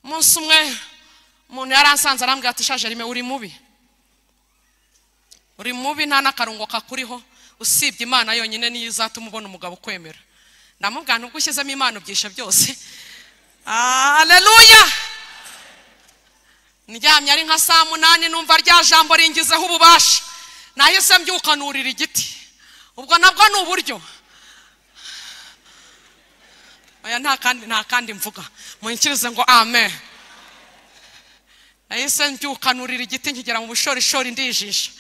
umunsi umwe umuntu yari asanze arambwira ati shajerime uri mubi uri mubi nta n'akarungo kakuriho usibye imana yonyine niyo izatuma ubona umugabo ukwemera ndamubwira nubwo ushyizemo imana ubyisha byose aleluya ndyamye ari nka saa munani numva rya jambo ringizeho ububasha nahise mbyuka nurira igiti ubwo nabwo ni uburyo oya nta kandi nta kandi mvuga munyikirize ngo amen nahise mbyuka nurira igiti nkigera mu bushorishori ndijisha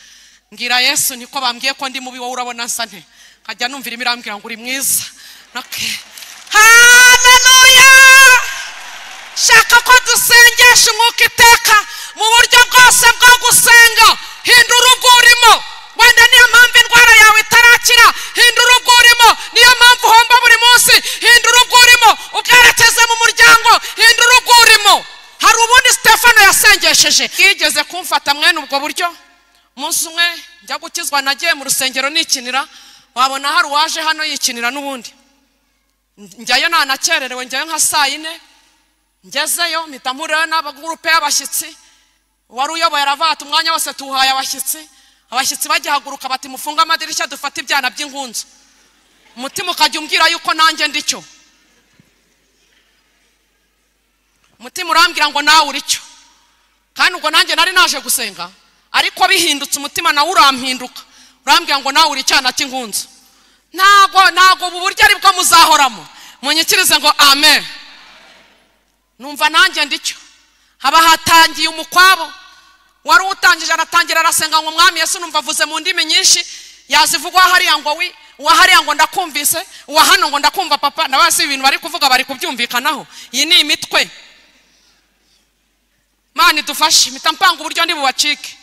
mbwira yesu niko bambwiye ko ndi mubi wowe urabona nsa nte nkajya numvira imirambwira ngo uri mwiza haleluya shaka ko dusengesha umwuka iteka mu buryo bwose bwo gusenga hinda urugo urimo wenda niyo mpamvu indwara yawe itarakira hinda urugo urimo niyo mpamvu uhomba buri munsi hinda urugo urimo ubwerekeze mu muryango hinda urugo urimo hari ubundi stefano yasengesheje yigeze kumfata mwene ubwo buryo umunsi umwe njya gukizwa nagiye mu rusengero nikinira wabona hari uwaje hano yikinira n'ubundi njyayo ntanakererewe njyayo nka saa yine ngezeyo mpita mpurirayo n'abagurupe y'abashyitsi wari uyoboye aravata umwanya wose tuwuhaye abashyitsi abashyitsi bagihaguruka bati mufunge amadirishya dufate ibyana by'inkunzu umutima ukajya umbwira yuko nanjye ndi cyo umutima urambwira ngo nawe uri cyo kandi ubwo nanjye nari naje gusenga ariko bihindutse umutima nawe urampinduka urambwira ngo nawe uri icyana cy'inkunzu ntago ntago ubu buryo ari bwo muzahoramo munyikirize ngo amen numva nanjye ndicyo haba hatangiye umukwabo wari utangije aratangira arasenga ngo umwami yesu numva avuze mu ndimi nyinshi yazivuga hariya ngo wi uwa hariya ngo ndakumvise uwa hano ngo ndakumva papa na basi ibintu bari kuvuga bari kubyumvikanaho iyi ni imitwe mani dufashe mpita mpanga uburyo ndi bubacike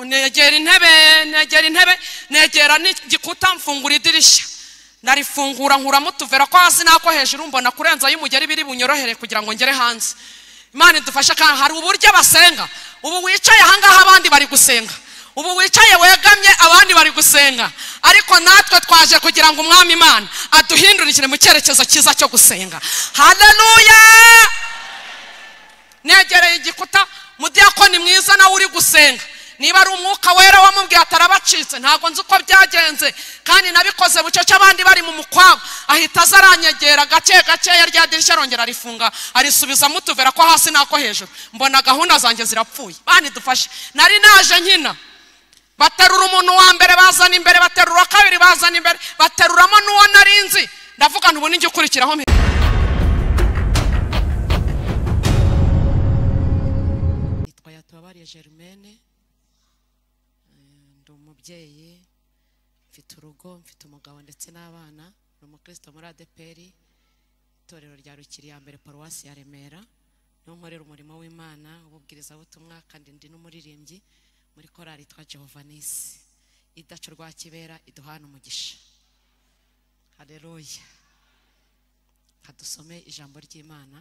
negera intebe negera intebe negera n'igikuta mfungura idirishya narifungura nkuramo utuvera ko hasi n'ako hejuru mbona kurenza y'umugeri biri bunyorohere kugira ngo ngere hanze imana idufashe kandi hari uburyo basenga ubu wicaye ahangaha abandi bari gusenga ubu wicaye wegamye abandi bari gusenga ariko natwe twaje kugira ngo umwami imana aduhindurikire mu cyerekezo cyiza cyo gusenga haleluya negereye igikuta mudiyakoni mwiza nawe uri gusenga niba ari umwuka wera wamubwiye atarabacitse ntabwo nzi uko byagenze kandi nabikoze bucece abandi bari mu mukwabo ahita aza aranyegera gake gakeya rya dirishya arongera arifunga arisubizamo utuvera ko hasi n'ako hejuru mbona gahunda zanjye zirapfuye bandi dufashe nari naje nkina baterura umuntu wa mbere bazana imbere baterura uwa kabiri bazana imbere bateruramo n'uwo narinzi ndavuga ubu n'ijya ukurikiraho germaine ndi umubyeyi mfite urugo mfite umugabo ndetse n'abana ni umukristo muri adeperi itorero rya rukiri ya mbere paruwasi ya remera niho nkorera umurimo w'imana ububwirizabutumwa kandi ndi n'umuririmbyi muri korali twa jehovanisi idacu rwa kibera iduhana umugisha hareruya hadusome ijambo ry'imana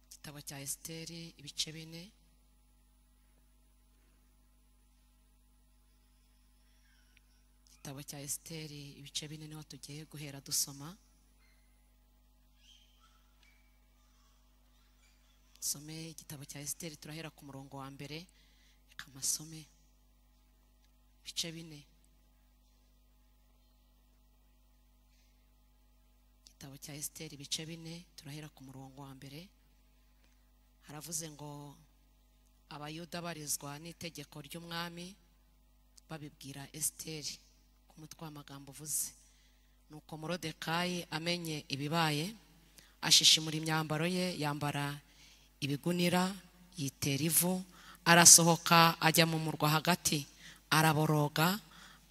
igitabo cya esiteri ibice bine igitabo cya esiteri ibice bine niho tugiye guhera dusoma dusome igitabo cya esiteri turahera ku murongo wa mbere reka amasome ibice bine igitabo cya esiteri ibice bine turahera ku murongo wa mbere haravuze ngo abayuda barizwa n'itegeko ry'umwami babibwira esiteri ku mutwe w'amagambo uvuze ni uko morodekayi amenye ibibaye ashishimura imyambaro ye yambara ibigunira yitera ivu arasohoka ajya mu murwa hagati araboroga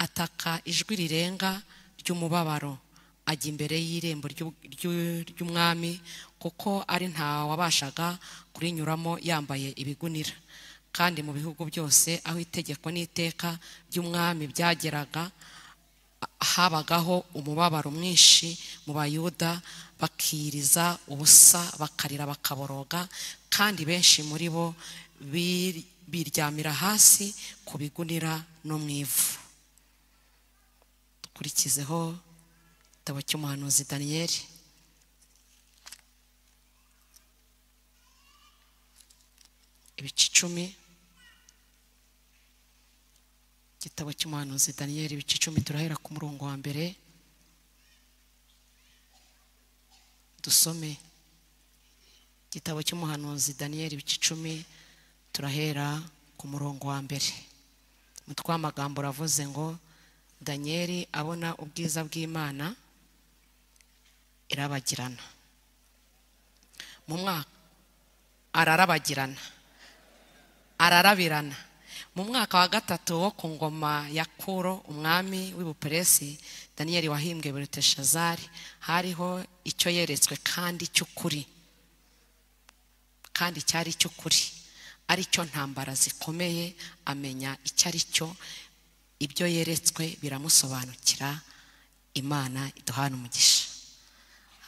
ataka ijwi rirenga ry'umubabaro ajya imbere y'irembo ry'umwami kuko ari nta wabashaga kurinyuramo yambaye ibigunira kandi mu bihugu byose aho itegeko n'iteka by'umwami byageraga habagaho umubabaro mwinshi mu bayuda bakiriza ubusa bakarira bakaboroga kandi benshi muri bo biryamira hasi ku bigunira no mu ivu dukurikizeho igitabo cy'umuhanuzi daniyeli ibice icumi igitabo cy'umuhanuzi daniyeli ibice icumi turahera ku murongo wa mbere dusome igitabo cy'umuhanuzi daniyeli ibice icumi turahera ku murongo wa mbere umutwe w'amagambo uravuze ngo daniyeli abona ubwiza bw'imana irabagirana mu mwaka ararabagirana ararabirana mu mwaka wa gatatu wo ku ngoma ya kuro umwami w'ibuperesi daniyeli wahimbwe beruteshazari hariho icyo yeretswe kandi cy'ukuri kandi cyari cy'ukuri aricyo ntambara zikomeye amenya icyo ari cyo ibyo yeretswe biramusobanukira imana iduhana umugisha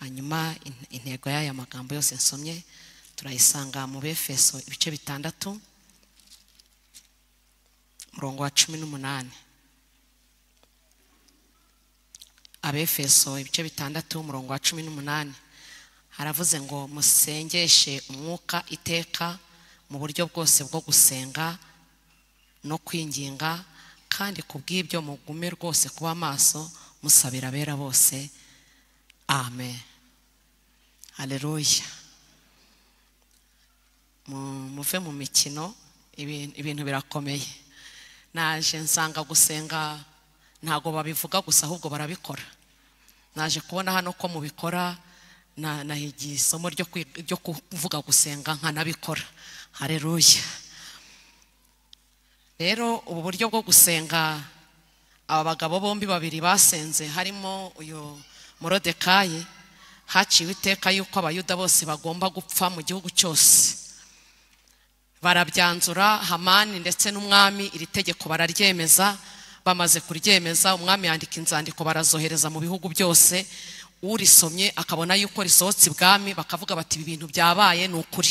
hanyuma in- intego y'aya magambo yose nsomye turayisanga mu befeso ibice bitandatu umurongo wa cumi n'umunani abefeso ibice bitandatu umurongo wa cumi n'umunani haravuze ngo musengeshe umwuka iteka mu buryo bwose bwo gusenga no kwinginga kandi ku bw'ibyo mugume rwose kuba amaso musabira abera bose amen haleluya mu- muve mu mikino ibin- ibintu birakomeye naje nsanga gusenga ntago babivuga gusa ahubwo barabikora naje kubona hano ko mubikora na- nahigiye isomo ryo kwi- ryo kuvuga gusenga nkanabikora hareruya rero ubu buryo bwo gusenga aba bagabo bombi babiri basenze harimo uyu morodekayi haciwe iteka y'uko abayuda bose bagomba gupfa mu gihugu cyose barabyanzura hamani ndetse n'umwami iri tegeko bararyemeza bamaze kuryemeza umwami yandika inzandiko barazohereza mu bihugu byose urisomye akabona yuko risohotse ibwami bakavuga bati ibi bintu byabaye ni ukuri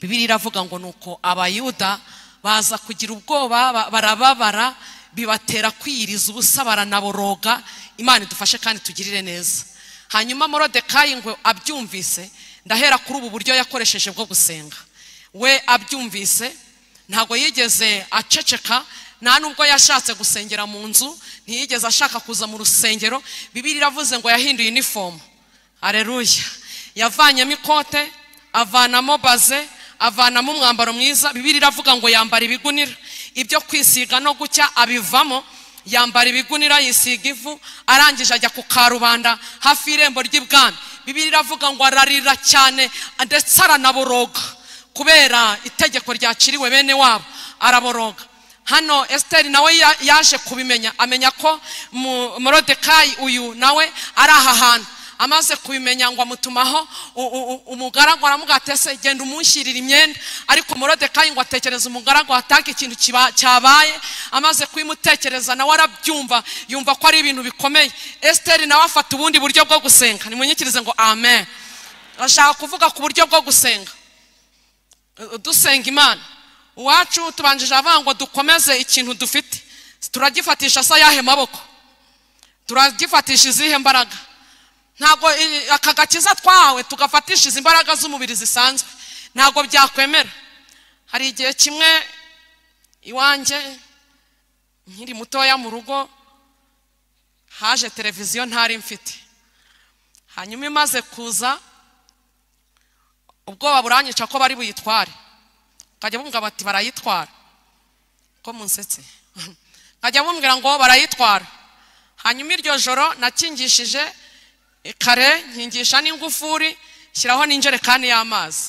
bibiri iravuga ngo ni uko abayuda baza kugira ubwoba ba- barababara bibatera kwiyiriza ubusa baranaboroga imana idufashe kandi tugirire neza hanyuma morodekayi ngo abyumvise ndahera kuri ubu buryo yakoresheje bwo gusenga we abyumvise ntabwo yigeze aceceka nta nubwo yashatse gusengera mu nzu ntiyigeze ashaka kuza mu rusengero bibiri iravuze ngo yahinduye inifomu areruya yavanyemo ikote avanamo baze avanamo umwambaro mwiza bibiri iravuga ngo yambara ibigunira ibyo kwisiga no gucya abivamo yambara ibigunira yisiga ivu arangije ajya ku karubanda hafi y'irembo ry'ibwami bibiri iravuga ngo ararira cyane ndetse aranaboroga kubera itegeko ryaciriwe bene wabo araboroga hano esiteri nawe ya- yaje kubimenya amenya ko mu- morodekayi uyu nawe ari aha hantu amaze kubimenya ngo amutumaho u- u- u- umugaragu aramuga atese genda umunshyirira imyenda ariko morodekayi ngo atekereza umugaragu hataka ikintu kiba- cyabaye amaze kuyimutekereza nawe arabyumva yumva ko ari ibintu bikomeye esiteri nawe afata ubundi buryo bwo gusenga nimunyikirize ngo amen ashaka kuvuga ku buryo bwo gusenga dusenga imana uwacu tubanjije avuga ngo dukomeze ikintu dufite turagifatisha se ayahe maboko turagifatisha izihe mbaraga ntabwo i- aka gakiza twahawe tugafatisha izi mbaraga z'umubiri zisanzwe ntabwo byakwemera hari igihe kimwe iwanjye nkiri mutoya mu rugo haje televiziyo ntari mfite hanyuma imaze kuza ubwoba buranyica ko bari buyitware nkajya bumva bati barayitwara ko munsetse nkajya bumvira ngo barayitwara hanyuma iryo joro nakingishije kare nkingisha n'ingufuri shyiraho n'injerekani y'amazi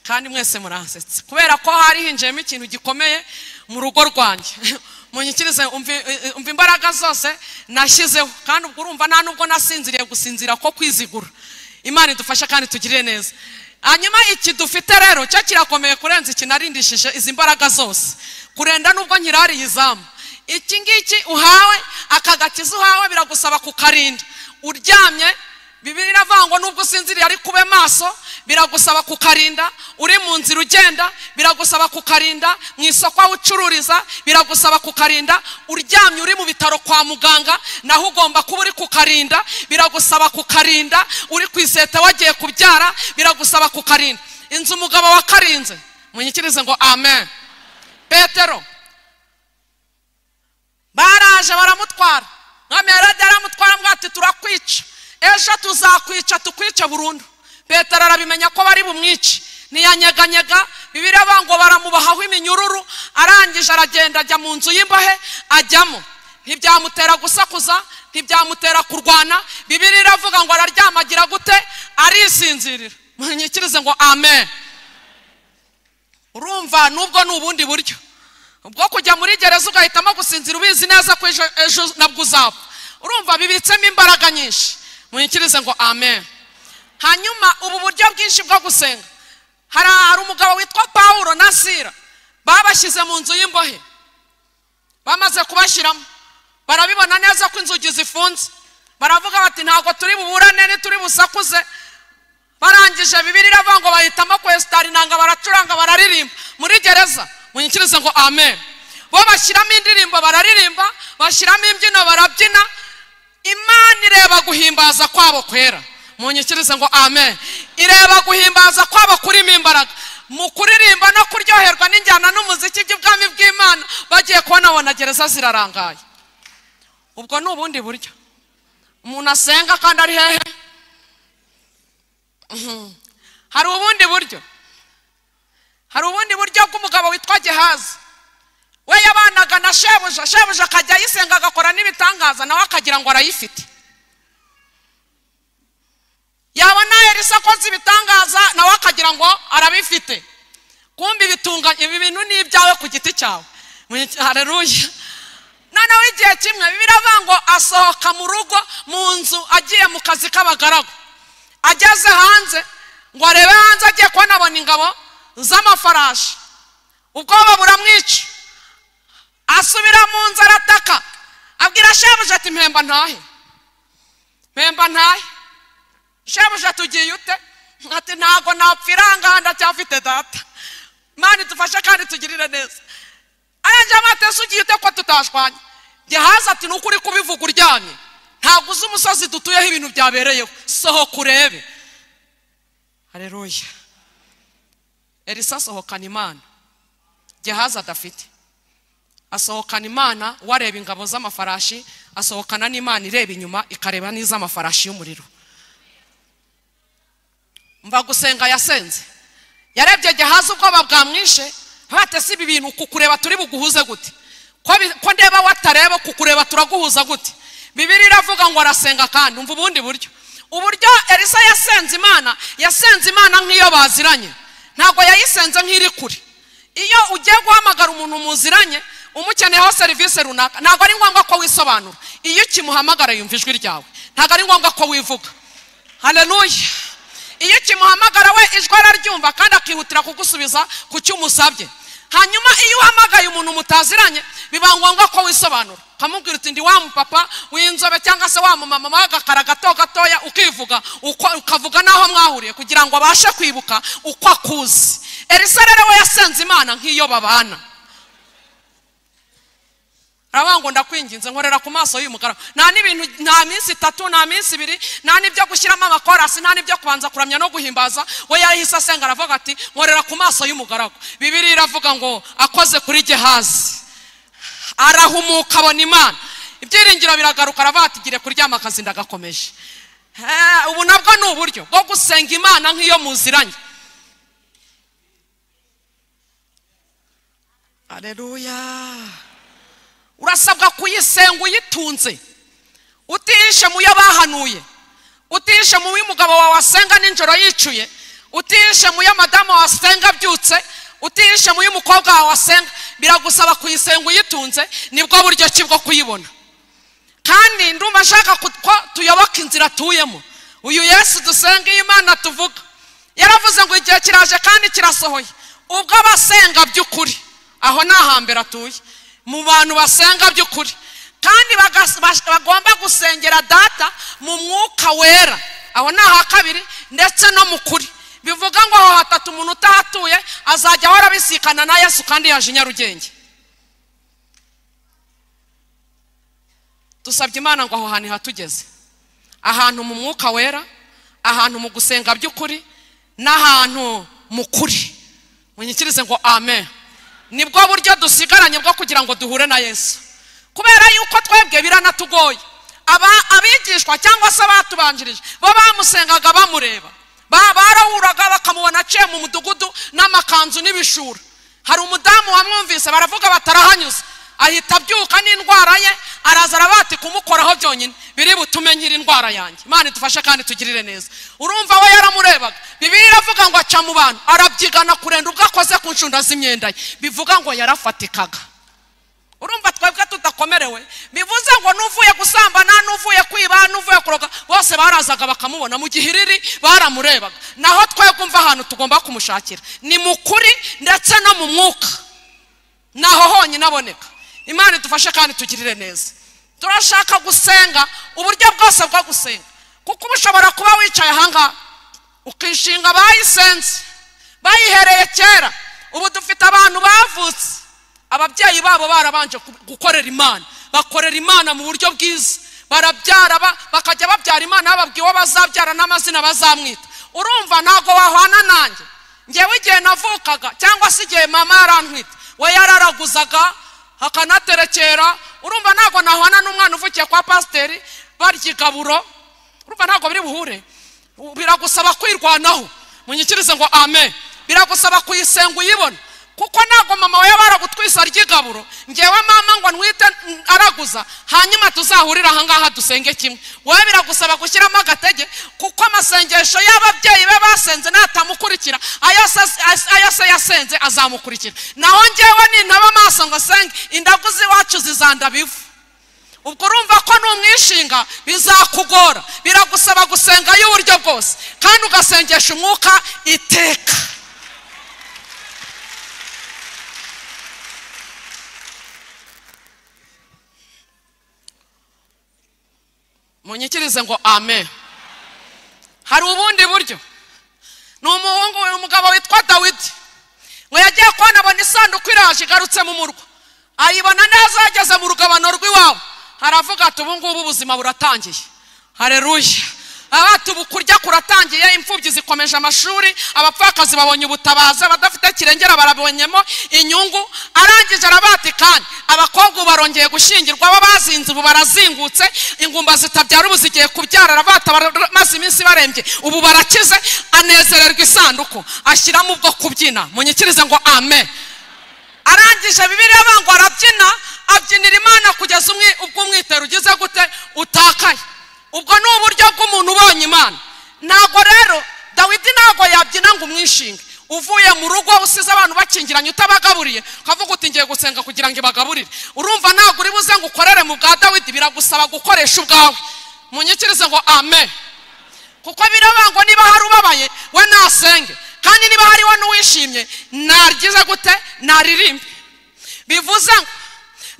kandi mwese muransetse kubera ko hari hinjiyemo ikintu gikomeye mu rugo rwanjye munyikirize umva- umva imbaraga zose nashyizeho kandi ubwo urumva nta nubwo nasinziriye gusinzira ko kwizigura imana idufasha kandi tugirire neza hanyuma iki dufite rero cyo kirakomeye kurenza iki narindishije izi mbaraga zose kurenda nubwo nkirariye izamu iki ngiki uhawe aka gakiza uhawe biragusaba kukarinda uryamye bibiri iravuga ngo nubwo usinziriye ariko ube maso biragusaba kukarinda uri mu nzira ugenda biragusaba kukarinda mu isoko aho ucururiza biragusaba kukarinda uryamye uri mu bitaro kwa muganga naho ugomba kuba uri kukarinda biragusaba kukarinda uri ku iseta wagiye kubyara biragusaba kukarinda inzu umugabo wakarinze munyikirize ngo amen petero baraje baramutwara mwami yaradi aramutwara mwati turakwica ejo tuzakwica tukwice burundu petero arabimenya ko bari bumwice ntiyanyeganyega bibiriya ngo baramubahaho iminyururu arangije aragenda ajya mu nzu y'imbohe ajyamo ntibyamutera gusakuza ntibyamutera kurwana bibiriya iravuga ngo araryamagira gute arisinzirira munyikirize ngo amen urumva nubwo ni ubundi buryo ubwo kujya muri gereza ugahitamo gusinzira ubizi neza ko ejo nabwo uzapfa urumva bibitsemo imbaraga nyinshi munyikirize ngo amen hanyuma ubu buryo bwinshi bwo gusenga hari umugabo witwa paul na sira babashyize mu nzu y'imbohe bamaze kubashyiramo barabibona neza ko inzugi zifunze baravuga bati ntabwo turi buburane ntituri busakuze barangije bibiri iravuga ngo bahitamo kwesitara inanga baracuranga bararirimba muri gereza munyikirize ngo amen bo bashyiramo indirimbo bararirimba bashyiramo imbyino barabyina imana ireba guhimbaza kwabo kwera munyikirize ngo amen ireba guhimbaza kwabo kurimo imbaraga mu kuririmba no kuryoherwa n'injyana n'umuziki by'ubwami bw'imana bagiye kubona abona gereza zirarangaye ubwo ni ubundi buryo umuntu asenga kandi ari hehe hari ubundi buryo hari ubundi buryo bw'umugabo witwa gehazi we yabanaga na shebuja shebuja akajya ayisenga agakora n'ibitangaza nawe akagira ngo arayifite yabona erisa akoze ibitangaza nawe akagira ngo arabifite kumbi bitunga ibi bintu ni ibyawe ku giti cyawe hareruye noneho igihe kimwe biravuga ngo asohoka mu rugo mu nzu agiye mu kazi k'abagaragu ageze hanze ngo arebe hanze agiye kubona abona ingabo z'amafarashi ubwoba buramwica asubira mu nzu arataka abwira shebuja ati mpemba ntahe mpemba ntahe shebuja tugiye ute ati ntabwo napfiranga ndacyafite data mani dufashe kandi tugirire neza arangira amatese ugiye ute ko tutashwanye gehazi ati ni ukuri kubivuga uryamye ntabwo uzi umusozi dutuyeho ibintu byabereyeho sohoka urebe hareruya elisa asohokana imana gehazi adafite asohokana imana wareba ingabo z'amafarashi asohokana n'imana ireba inyuma ikareba n'iz'amafarashi y'umuriro mva gusenga yasenze yarebye gehazi ubwoba bwamwishe batese ibi bintu kukureba turi buguhuze gute ko ndeba watareba kukureba turaguhuza gute bibiri iravuga ngo arasenga kandi umva ubundi buryo uburyo elisa yasenze imana yasenze imana nk'iyo baziranye ntabwo yayisenze nk'iri kure iyo ugiye guhamagara umuntu muziranye umukeneyeho serivisi runaka ntabwo ari ngombwa ko wisobanura iyo ukimuhamagara yumva ijwi ryawe ntabwo ari ngombwa ko wivuga hareruye iyo ukimuhamagara we ijwi araryumva kandi akihutira kugusubiza ku cyo umusabye hanyuma iyo uhamagaye umuntu mutaziranye biba ngombwa ko wisobanura ukamubwira uti ndi wa mupapa w'inzobe cyangwa se wa mumama wawe agakara gato gatoya ukivuga ukavuga n'aho mwahuriye kugira ngo abashe kwibuka uko akuzi elisa rero we yasenze imana nk'iyo babana aravuga ngo ndakwinginze nkorera ku maso y'uyu mugaragu nta n'ibintu nta minsi itatu nta minsi ibiri nta n'ibyo gushyiramo amakorasi nta n'ibyo kubanza kuramya no guhimbaza we yahise asenga aravuga ati nkorera ku maso y'umugaragu bibiri iravuga ngo akoze kuri gehazi arahumuka abona imana ibyiringiro biragaruka aravuga ati gire kuryama akazi ndagakomeje ubu nabwo ni uburyo bwo gusenga imana nk'iyo muziranye areruya urasabwa kuyisenga uyitunze utishe mu yo bahanuye utishe mu y'umugabo wawe wasenga nijoro yicuye utishe mu yo madamu wasenga abyutse utishe mu y'umukobwa wawe wasenga biragusaba kuyisenga uyitunze nibwo buryo ki bwo kuyibona kandi ndumva ashaka ko tuyoboka inzira atuyemo uyu yesu dusenga iyo imana tuvuga yaravuze ngo igihe kiraje kandi kirasohoye ubwo abasenga by'ukuri aho ni ahambere atuye mu bantu basenga by'ukuri kandi bagomba gusengera data mu mwuka wera aho ni aha kabiri ndetse no mu kuri bivuga ngo aho hatatu umuntu utahatuye azajya ahora abisikana na yesu kandi yaje i nyarugenge dusabye imana ngo aho hantu ihatugeze ahantu mu mwuka wera ahantu mu gusenga by'ukuri n'ahantu mu kuri munyikirize ngo amen nibwo buryo dusigaranye bwo kugira ngo duhure na yesu kubera yuko twebwe biranatugoye abigishwa cyangwa se abatubanjirije bo bamusengaga bamureba barahuraga bakamubona aciye mu mudugudu n'amakanzu n'ibishura hari umudamu wamwumvise baravuga batarahanyuze ahita abyuka n'indwara ye araza arabati kumukoraho byonyine biri butume nyiri indwara yanjye imana idufashe kandi tugirire neza urumva we yaramurebaga bibiri iravuga ngo aca mu bantu arabyigana kurenda ubwo akoze ku nshunda z'imyenda ye bivuga ngo yarafatikaga urumva twebwe tudakomerewe bivuze ngo n'uvuye gusambana n'uvuye kwiba n'uvuye kuroga bose barazaga bakamubona mu gihe iriri baramurebaga naho twegumva ahantu tugomba kumushakira ni mu kuri ndetse no mu mwuka naho honyine aboneka imana idufashe kandi tugirire neza turashaka gusenga uburyo bwose bwo gusenga kuko uba ushobora kuba wicaye ahangaha ukishinga bayisenze bayihereye kera ubu dufite abantu bavutse ababyeyi babo barabanje gukorera imana bakorera imana mu buryo bwiza barabyara bakajya babyara imana bababwiye uwo bazabyara n'amazina bazamwita urumva ntabwo wahwana nanjye ngewe igihe navukaga cyangwa se igihe mama yarantwite we yararaguzaga akanaterekera urumva ntabwo nahwana n'umwana uvukiye kwa pasiteri barya igaburo urumva ntabwo biri buhure biragusaba kwirwanaho munyikirize ngo amen biragusaba kuyisenga uyibona kuko ntabwo mama we yaba aragutwisa arya igaburo ngewe mama ngo nwite araguza hanyuma tuzahurire ahangaha dusenge kimwe wowe biragusaba gushyiramo agatege kuko amasengesho y'ababyeyi be basenze natamukurikira ayo se yasenze azamukurikira naho ngewe nintaba amaso ngo asenge indagu z'iwacu zizanda bivu ubwo urumva ko n'umwishinga bizakugora biragusaba gusenga y'uburyo bwose kandi ugasengesha umwuka iteka munyikirize ngo amen hari ubundi buryo ni umuhungu umugabo witwa dawidi ngo yagiye kubona abona isanduku iraje igarutse mu murwa ayibona neza yageze mu rugabano rw'iwabo haravuga ati ubu ngubu ubuzima buratangiye hareruye abati ubu kurya kuratangiye imfubyi zikomeje amashuri abapfakazi babonye ubutabazi abadafite kirengera barabonyemo inyungu arangije arabati kandi abakobwa ubu barongeye gushyingirwa aba bazinze ubu barazingutse ingumba zitabyara ubu zigiye kubyara arabata maze iminsi barembye ubu barakize anezererwa isanduku ashyiramo ubwo kubyina munyikirize ngo amen arangije bibiriya bango arabyina abyinira imana kugeza ubwo umwitero ugize gute utakaye ubwo ni uburyo bw'umuntu ubonye imana ntabwo rero dawidi ntabwo yabyina ngo umwishinge uvuye mu rugo usize abantu bakingiranye utabagaburiye ukavuga uti ngiye gusenga kugira ngo ibagaburire urumva ntabwo uri buze ngo ukorere mu bwa dawidi biragusaba gukoresha ubwawe munyikirize ngo amen kuko birabangwa niba hari ubabaye we nasenge kandi niba hariho n'uwishimye naryize gute naririmbe bivuze ngo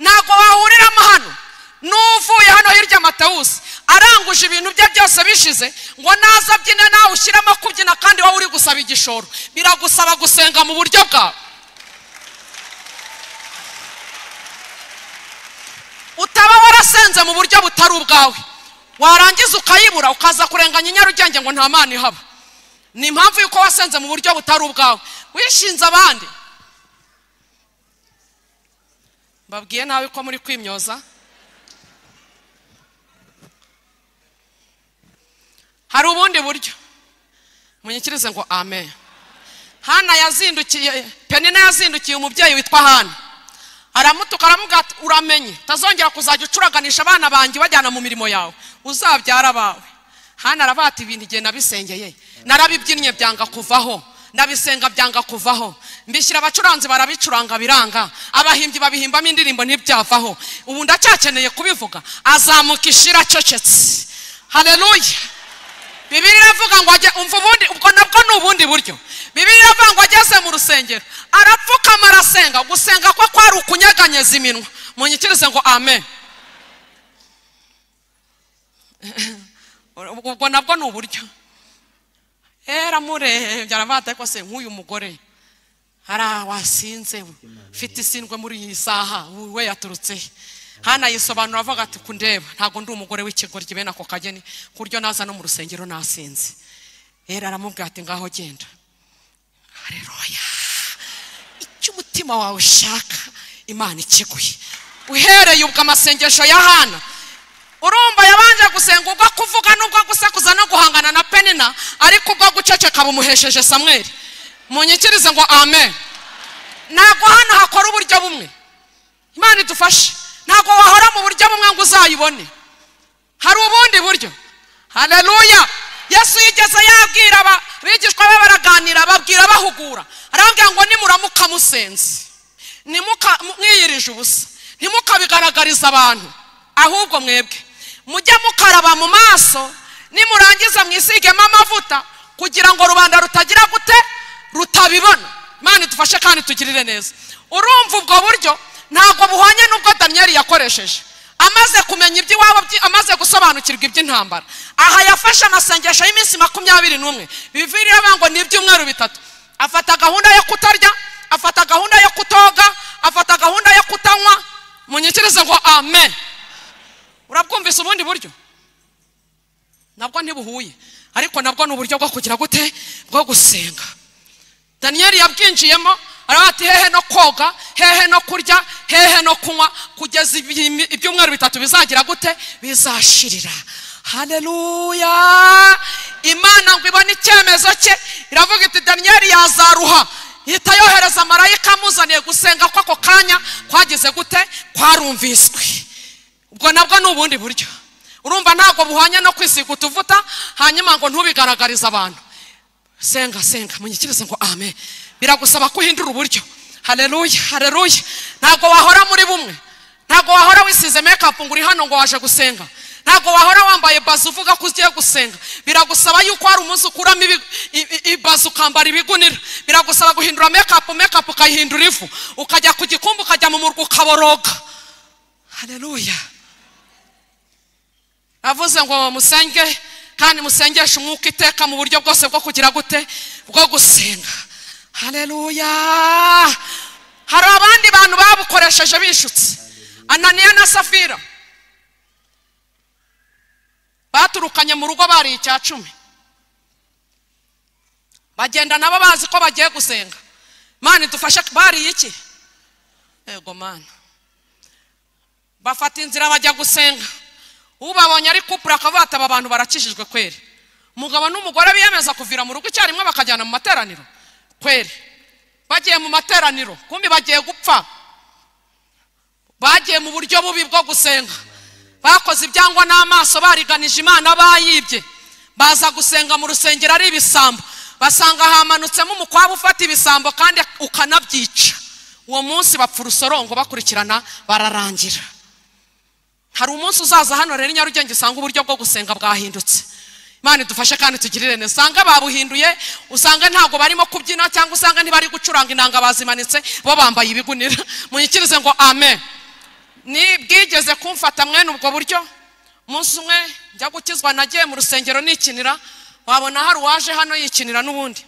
ntabwo wahuriramo hano n'uvuye hano hirya matawusi aranguje ibintu bye byose bishize ngo naza abyine nawe ushyiremo kubyina kandi wowe uri gusaba igishoro biragusaba gusenga mu buryo bwawe utaba warasenze mu buryo butari ubwawe warangiza ukayibura ukaza kurenganya inyarugenge ngo nta mana ihaba ni impamvu y'uko wasenze mu buryo butari ubwawe wishinze abandi mbabwiye nawe ko muri kwimyoza hari ubundi buryo munyikirize ngo amen hana yazindukiye penina yazindukiye umubyeyi witwa hana aramutuka aramubwira ati uramenye utazongera kuzajya ucuraganisha abana banjye ubajyana mu mirimo yawe uzabyara abawe hana arabata ibintu igihe nabisengeye narabibyinnye byanga kuvaho ndabisenga byanga kuvaho mbishyira abacuranzi barabicuranga biranga abahimbyi babihimbamo indirimbo ntibyavaho ubu ndacyakeneye kubivuga azamuka ishira acecetse hareruye bibiri iravuga ngo ajye umva ubundi ubwo nabwo ni ubundi buryo bibiri iravuga ngo ageze mu rusengero arapfukama arasenga gusenga ko kwari ukunyeganyeza iminwa munyikirize ngo amen ubwo nabwo ni uburyo hera murebye arabata ariko se nk'uyu mugore hariya wasinze ufite isindwe muri iyi saha we yaturutse he hano yisobanura avuga ati kundeba ntabwo ndi umugore w'ikigoryi bene ako kageni ku buryo naza no mu rusengero nasinze hera aramubwira ati ngaho genda hareruya icyo umutima wawe ushaka imana ikiguye uhereye ubwo amasengesho ya hana urumva yabanje gusenga ubwo kuvuga n'ubwo gusakuza no guhangana na penina ariko ubwo guceceka bumuhesheje samweri munyikirize ngo amen ntabwo hano hakora uburyo bumwe imana idufashe ntabwo wahora mu buryo bumwe ngo uzayibone hari ubundi buryo hareruya yesu yigeze yabwira abigishwa be baraganira babwira bahugura arambwira ngo nimuramuka musenze mwiyirije ubusa ntimukabigaragariza abantu ahubwo mwebwe mujye mukaraba mu maso nimurangiza mwisigemo amavuta kugira ngo rubanda rutagira gute rutabibona imana idufashe kandi tugirire neza urumva ubwo buryo ntabwo buhwanye n'ubwo damiyeli yakoresheje amaze kumenya iby'iwabo amaze gusobanukirwa iby'intambara aha yafashe amasengesho y'iminsi makumyabiri n'umwe bivirira ngo ni ibyumweru bitatu afata gahunda yo kutarya afata gahunda yo kutoga afata gahunda yo kutanywa munyikirize ngo amen urabwumvise ubundi buryo nabwo ntibuhuye ariko nabwo ni uburyo bwo kugira gute bwo gusenga daniyeli yabwinjiyemo aravuga ati hehe no koga hehe no kurya hehe no kunywa kugeza ibyumweru bitatu bizagira gute bizashirira hareruya imana ngo ibone icyemezo cye iravuga iti daniyeli yazaruha ihita yohereza marayika amuzaniye gusenga ko ako kanya kwagize gute kwarumviswe ubwo nabwo ni ubundi buryo urumva ntabwo buhwanye no kwisiga utuvuta hanyuma ngo ntubigaragarize abantu senga senga munyikirize ngo amen biragusaba ko uhindura uburyo hareruya hareruya ntabwo wahora muri bumwe ntabwo wahora wisize mekapu ngo uri hano ngo waje gusenga ntabwo wahora wambaye bazi uvuga ko ugiye gusenga biragusaba yuko hari umunsi ukuramo ibazi ukambara ibigunira biragusaba guhindura mekapu mekapu ukayihindura ivu ukajya ku gikumbu ukajya mu murwa ukaboroga hareruya avuze ngo musenge kandi musengeshe umwuka iteka mu buryo bwose bwo kugira gute bwo gusenga hareruya hari abandi bantu babukoresheje bishutse ananiya na safira baturukanye mu rugo bariye icya cumi bagenda nabo bazi ko bagiye gusenga mani dufashe bariye iki yego mani bafata inzira bajya gusenga ubabonye ari kupura akavuga ati aba bantu barakijijwe kweri umugabo n'umugore biyemeza kuvira mu rugo icyarimwe bakajyana mu materaniro kweri bagiye mu materaniro kumbi bagiye gupfa bagiye mu buryo bubi bwo gusenga bakoze ibyangwa n'amaso bariganije imana bayibye baza gusenga mu rusengero ari ibisambo basanga hamanutsemo umukwabu ufata ibisambo kandi ukanabyica uwo munsi bapfa urusorongo bakurikirana bararangira hari umunsi uzaza hano rero nyarugenge usanga uburyo bwo gusenga bwahindutse imana idufashe kandi tugirire neza usanga babuhinduye usanga ntabwo barimo kubyina cyangwa usanga ntibari gucuranga inanga bazimanitse bo bambaye ibigunira munyikirize ngo amen ni bwigeze kumfata mwene ubwo buryo umunsi umwe njya gukizwa nagiye mu rusengero nikinira wabona hari uwaje hano yikinira n'ubundi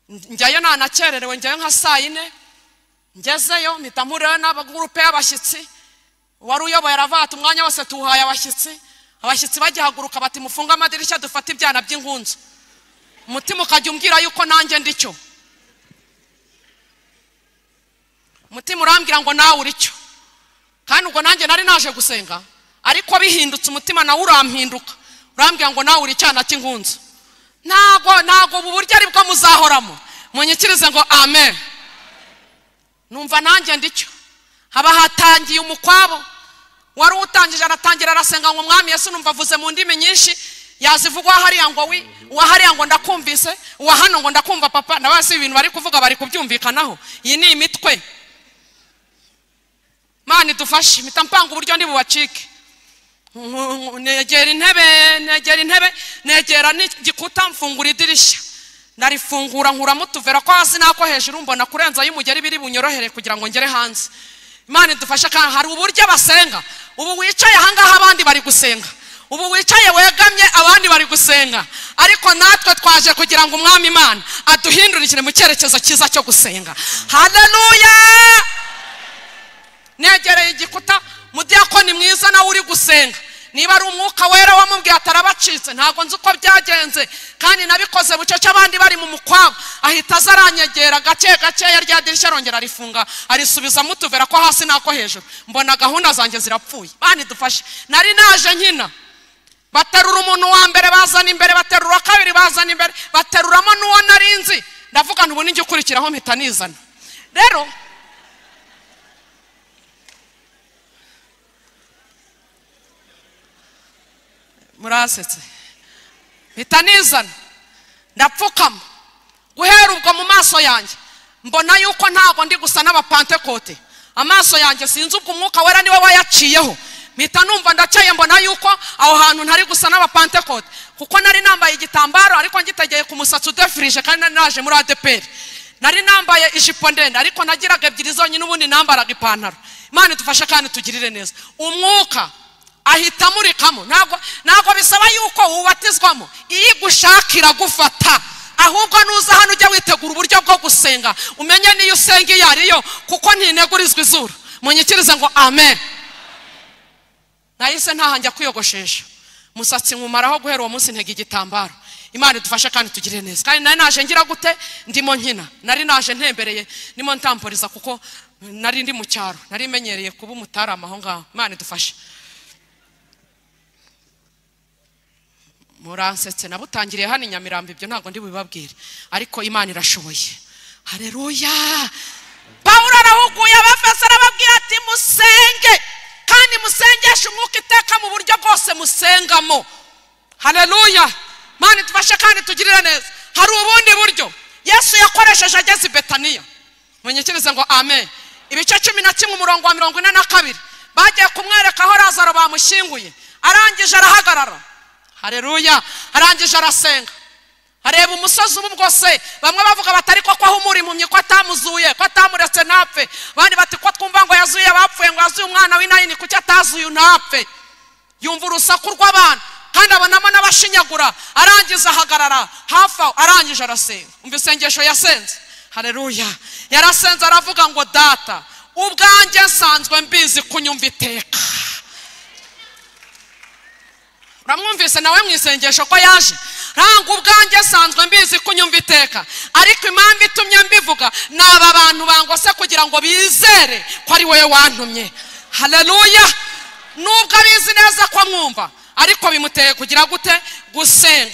njyayo ntanakererewe njyayo nka saa yine ngezeyo mpita mpuriyeho n'abagurupe y'abashyitsi uwari uyoboye aravuga ati umwanya wose tuwuhaye abashyitsi abashyitsi bagihaguruka bati mufunge amadirishya dufate ibyana by'ingunzu umutima ukajya umbwira yuko nanjye ndicyo umutima urambwira ngo nawe uricyo kandi ubwo nanjye nari naje gusenga ariko bihindutse umutima nawe urampinduka urambwira ngo nawe uri icyana cy'ingunzu ntabwo ntabwo ubu buryo ari bwo muzahoramo munyikirize ngo amen numva nanjye ndicyo haba hatangiye umukwabo wari utangije aratangira arasenga ngo umwami Yesu numva avuze mu ndimi nyinshi yazivugwa hariya ngo wi uwa hariya ngo ndakumvise uwa hano ngo ndakumva papa na basi ibintu bari kuvuga bari kubyumvikanaho iyi ni imitwe mani dufashe mpita mpanga uburyo ntibubacike negera intebe negera intebe negera n'igikuta mfungura idirishya narifungura nkuramo utuvera ko hasi n'ako hejuru mbona kurenza y'umugeri biri bunyorohere kugira ngo ngere hanze imana idufashe kandi hari uburyo basenga ubu wicaye ahangaha abandi bari gusenga ubu wicaye wegamye abandi bari gusenga ariko natwe twaje kugira ngo umwami imana aduhindurikire mu cyerekezo cyiza cyo gusenga hararuya negereye igikuta mudiyakoni mwiza nawe uri gusenga niba ari umwuka wera wamubwiye atarabacitse ntabwo nzi uko byagenze kandi nabikoze bucece abandi bari mu mukwabo ahita aza aranyegera gake gakeya rya dirishya arongera arifunga arisubizamo utuvera ko hasi n'ako hejuru mbona gahunda zanjye zirapfuye bani dufashe nari naje nkina baterura umuntu wa mbere bazana imbere baterura kabiri bazana imbere bateruramo n'uwo nari nzi ndavuga ubu n'ijya ukurikiraho mpita nizana rero murasetse mpita nizana ndapfukama guhera ubwo mu maso yanjye mbona yuko ntabwo ndi gusa n'abapantekote amaso yanjye sinzi ubwo umwuka wera niwe wayaciyeho mpita numva ndaceye mbona yuko aho hantu ntari gusa n'abapantekote kuko nari nambaye igitambaro ariko ngitegeye ku musatsi udefirije kandi nari naje muri adeperi nari nambaye ijipo ndende ariko nagiraga ebyiri zonyine ubundi nambaraga ipantaro imana idufashe kandi tugirire neza umwuka ahita amurikamo ntabwo ntabwo bisaba yuko wubatizwamo iyo igushakira gufata ahubwo nuza hano ujya witegura uburyo bwo gusenga umenye niyo usenga iyo ariyo kuko ntinegurizwa izuru munyikirize ngo amen nahise ntahanjya kwiyogoshesha umusatsi nkumaraho guhera uwo munsi ntega igitambaro imana idufashe kandi tugire neza kandi nari naje ngira gute ndimo nkina nari naje ntembereye ndimo ntamburiza kuko nari ndi mu cyaro nari menyereye kuba umutarama aho ngaho imana idufashe muransetse nabutangiriye hano i nyamirambo ibyo ntabwo ndi bubibabwire ariko imana irashoboye hareruya pawulo arahuguye abafasi arababwira ati musenge kandi musengeshe umwuka iteka mu buryo bwose musengamo hareruya imana idufashe kandi tugirire neza hari ubundi buryo yesu yakoresheje ageze i betaniya munyikirize ngo amen ibice cumi na kimwe umurongo wa mirongo ine na kabiri bagiye kumwereka aho razaro bamushyinguye arangije arahagarara hareruya arangije arasenga areba umusozi ubu bwose bamwe bavuga batari ko ko ahumura impumyi ko atamuzuye ko atamuretse ntapfe abandi bati ko twumva ngo yazuye abapfuye ngo yazuye umwana w'inayini kuki atazuye ntapfe yumva urusaku rw'abana kandi abonamo n'abashinyagura arangiza ahagarara hafi aho arangije arasenga umva isengesho yasenze hareruya yarasenze aravuga ngo data ubwanjye nsanzwe mbizi kunyumva iteka uramwumvise nawe mu isengesho ko yaje ntabwo ubwanjye asanzwe mbizi kunyumva iteka ariko impamvu itumye mbivuga ni aba bantu bangose kugira ngo bizere ko ari wowe wantumye hararuya nubwo abizi neza ko mwumva ariko bimuteye kugira gute gusenga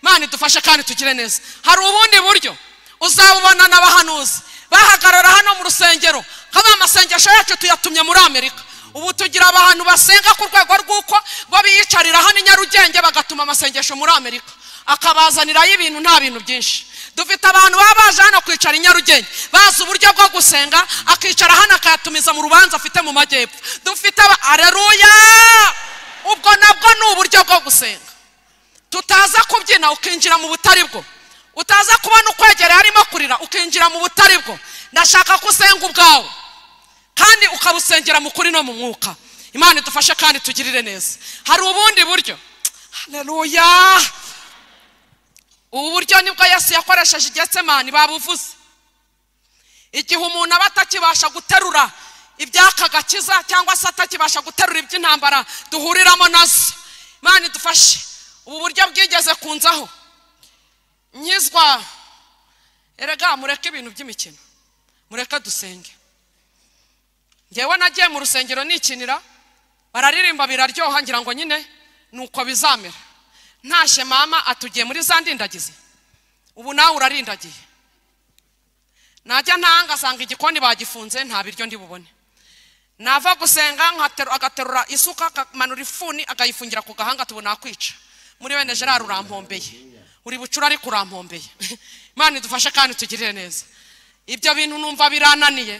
imana idufashe kandi tugire neza hari ubundi buryo uzabubona n'abahanuzi bahagarara hano mu rusengero nk'aba amasengesho yacu tuyatumye muri amerika ubu tugira abantu basenga ku rwego rw'uko bo biyicarira hano i nyarugenge bagatuma amasengesho muri amerika akabazanirayo ibintu nta bintu byinshi dufite abantu baba baje hano kwicara i nyarugenge bazi uburyo bwo gusenga akicara hano akayatumiza mu rubanza afite mu majyepfo dufite areruya ubwo nabwo ni uburyo bwo gusenga tutaza kubyina ukinjira mu butari bwo utaza kubona ukwegereye arimo kurira ukinjira mu butari bwo ndashaka ko usenga ubwawe kandi ukabusengera mu kuri no mu mwuka imana idufashe kandi tugirire neza hari ubundi buryo hareruya ubu buryo nibwo yesu yakoresheje igetsemani babuvuze igihe umuntu aba atakibasha guterura ibyaka gakiza cyangwa se atakibasha guterura iby'intambara duhuriramo nazo imana idufashe ubu buryo bwigeze kunzaho nkizwa erega mureke ibintu by'imikino mureke dusenge ngewe nagiye mu rusengero nikinira bararirimba biraryoha ngira ngo nyine ni uko bizamera ntashye mama atugiye muri za ndindagizi ubu nawe urarindagiye najya ntahanga asanga igikoni bagifunze nta biryo ndibubone nava gusenga agaterura isuka akamanura ifuni akayifungira ku gahanga tubona akwica muri bene gerard urampombeye uri bucura ariko urampombeye imana idufashe kandi tugirire neza ibyo bintu numva birananiye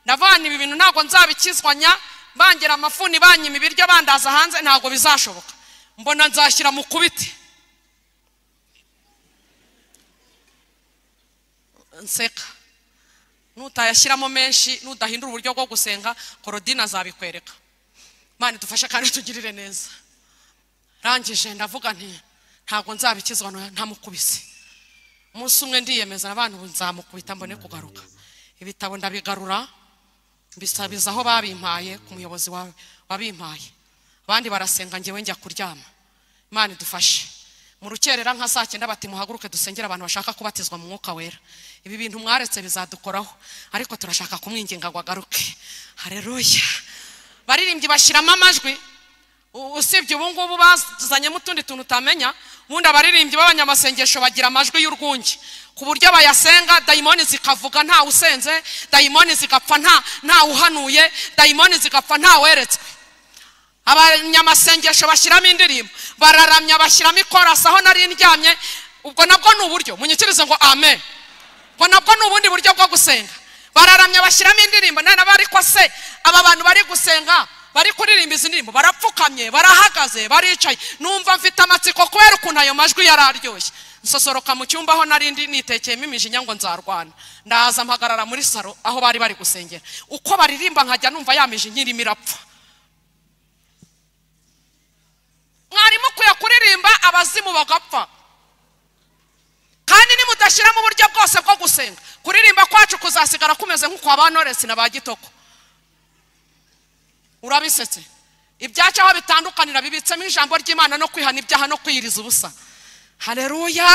ndavana ibi bintu ntabwo nzabikizwanya bangira amafuni banyima ibiryo bandaza hanze ntabwo bizashoboka mbona nzashyira mu kubiti nseka nutayashyiramo menshi nudahindura uburyo bwo gusenga korodine azabikwereka mani dufashe kandi tugirire neza rangije ndavuga nti ntabwo nzabikizwa ntamukubise umunsi umwe ndiyemeza abantu nzamukubita mbone kugaruka ibitabo ndabigarura mbisabiza aho babimpaye ku muyobozi wa- wabimpaye abandi barasenga ngewe njya kuryama imana idufashe mu rukerera nka saa cyenda bati muhaguruke dusengere abantu bashaka kubatizwa mu mwuka wera ibi bintu mwaretse bizadukoraho ariko turashaka kumwinginga ngo agaruke hareruya baririmbyi bashyiramo amajwi U- usibye ubu ngubu bazanyemo utundi tuntu utamenya ubundi abaririmbyi b'abanyamasengesho bagira amajwi y'urwunge ku buryo bayasenga dayimoni zikavuga nta usenze dayimoni zigapfa nta nta uhanuye dayimoni zigapfa nta weretswe abanyamasengesho bashyiramo indirimbo bararamya bashyiramo ikorasi aho nari ndyamye ubwo nabwo ni uburyo munyikirize ngo amen ubwo nabwo ni ubundi buryo bwo gusenga bararamya bashyiramo indirimbo nari nabo ariko se aba bantu bari gusenga bari kuririmba izi ndirimbo barapfukamye barahagaze baricaye numva mfite amatsiko kubera ukuntu ayo majwi yari aryoshye nsosoroka mu cyumba aho nari ndi nitekeyemo imijinya ngo nzarwana ndaza mpagarara muri saro aho bari bari gusengera uko baririmba nkajya numva ya mijinya irimo irapfa mwarimu ukwiye kuririmba abazimu bagapfa kandi nimudashyiramo uburyo bwose bwo gusenga kuririmba kwacu kuzasigara kumeze nk'ukwa ba noresi na ba gitoko urabisetse ibyacu aho bitandukanira bibitsemo ijambo ry'imana no kwihana ibyaha no kwiyiriza ubusa hareruya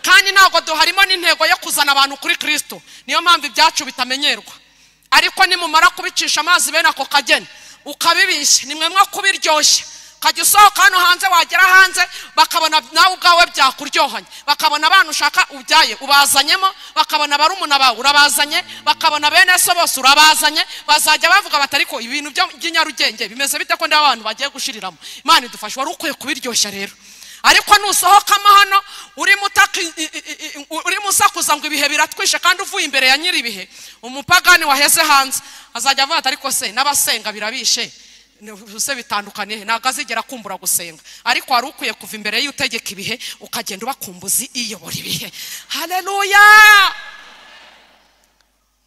kandi ntabwo duharimo n'intego yo kuzana abantu kuri kirisito niyo mpamvu ibyacu bitamenyerwa ariko nimumara kubicisha amazi bene ako kageni ukabibishya ni mwe mwo kubiryoshya ukajya usohoka hano hanze wagera hanze bakabona nawe ubwawe byakuryohanye bakabona abana ushaka ubyaye ubazanyemo bakabona barumuna bawe urabazanye bakabona bene so bose urabazanye bazajya bavuga bati ariko ibintu byo- by'inyarugenge bimeze bite ko ndabona abantu bagiye gushiriramo imana idufasha wari ukwiye kubiryoshya rero ariko nusohokamo hano urimo utaka i- i- i- i- urimo usakuza ngo ibihe biratwishe kandi uvuye imbere ya nyiri ibihe umupagani waheze hanze azajya avuga ati ariko se n'abasenga birabishe Ni- se bitandukaniye ntabwo azigera akumbura gusenga ariko wari ukwiye kuva imbere y'utegeka ibihe ukagenda ubakumbuzi iyobora ibihe hareruya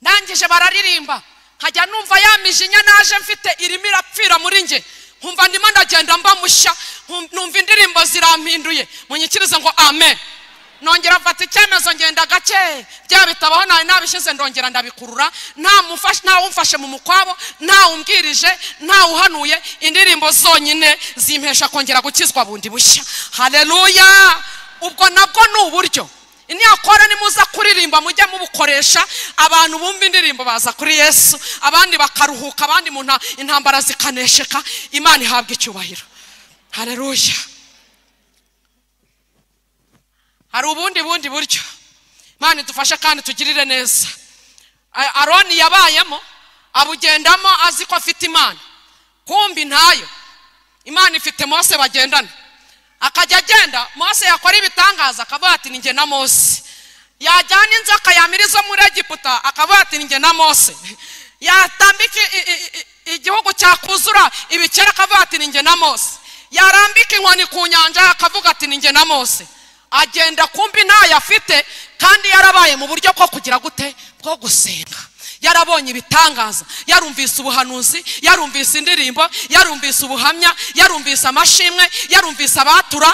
ndangije bararirimba nkajya numva ya mijinya naje mfite irimo irapfira muri nge nkumva ndimo ndagenda mba mushya nkum- numva indirimbo zirampinduye munyikirize ngo amen nongera mfata icyemezo ngenda gake bya bitabaho nawe nabishyize ndongera ndabikurura nta mufashe- nta umfashe mu mukwabo nta umbwirije nta uhanuye indirimbo zonyine zimpesha kongera gukizwa bundi bushya hareruya ubwo nabwo ni uburyo niyakora nimuza kuririmba mujye mubukoresha abantu bumva indirimbo baza kuri yesu abandi bakaruhuka abandi mu nta- intambara zikanesheka imana ihabwa icyubahiro hareruya hari ubundi bundi buryo imana idufashe kandi tugirire neza A- aroni yabayemo abugendamo azi ko afite imana kumbi ntayo imana ifite mose bagendana akajya agenda mose yakora ibitangaza akavuga ati ninjye na mose yajyana inzoka yamira izo muri egiputa akavuga ati ninjye na mose yatambika i- i- i- igihugu cyakuzura ibikera akavuga ati ninjye na mose yarambika inkoni ku nyanja akavuga ati ninjye na mose agenda kumbi ntayo afite kandi yarabaye mu buryo bwo kugira gute bwo gusenga yarabonye ibitangaza yarumvise ubuhanuzi yarumvise indirimbo yarumvise ubuhamya yarumvise amashimwe yarumvise abatura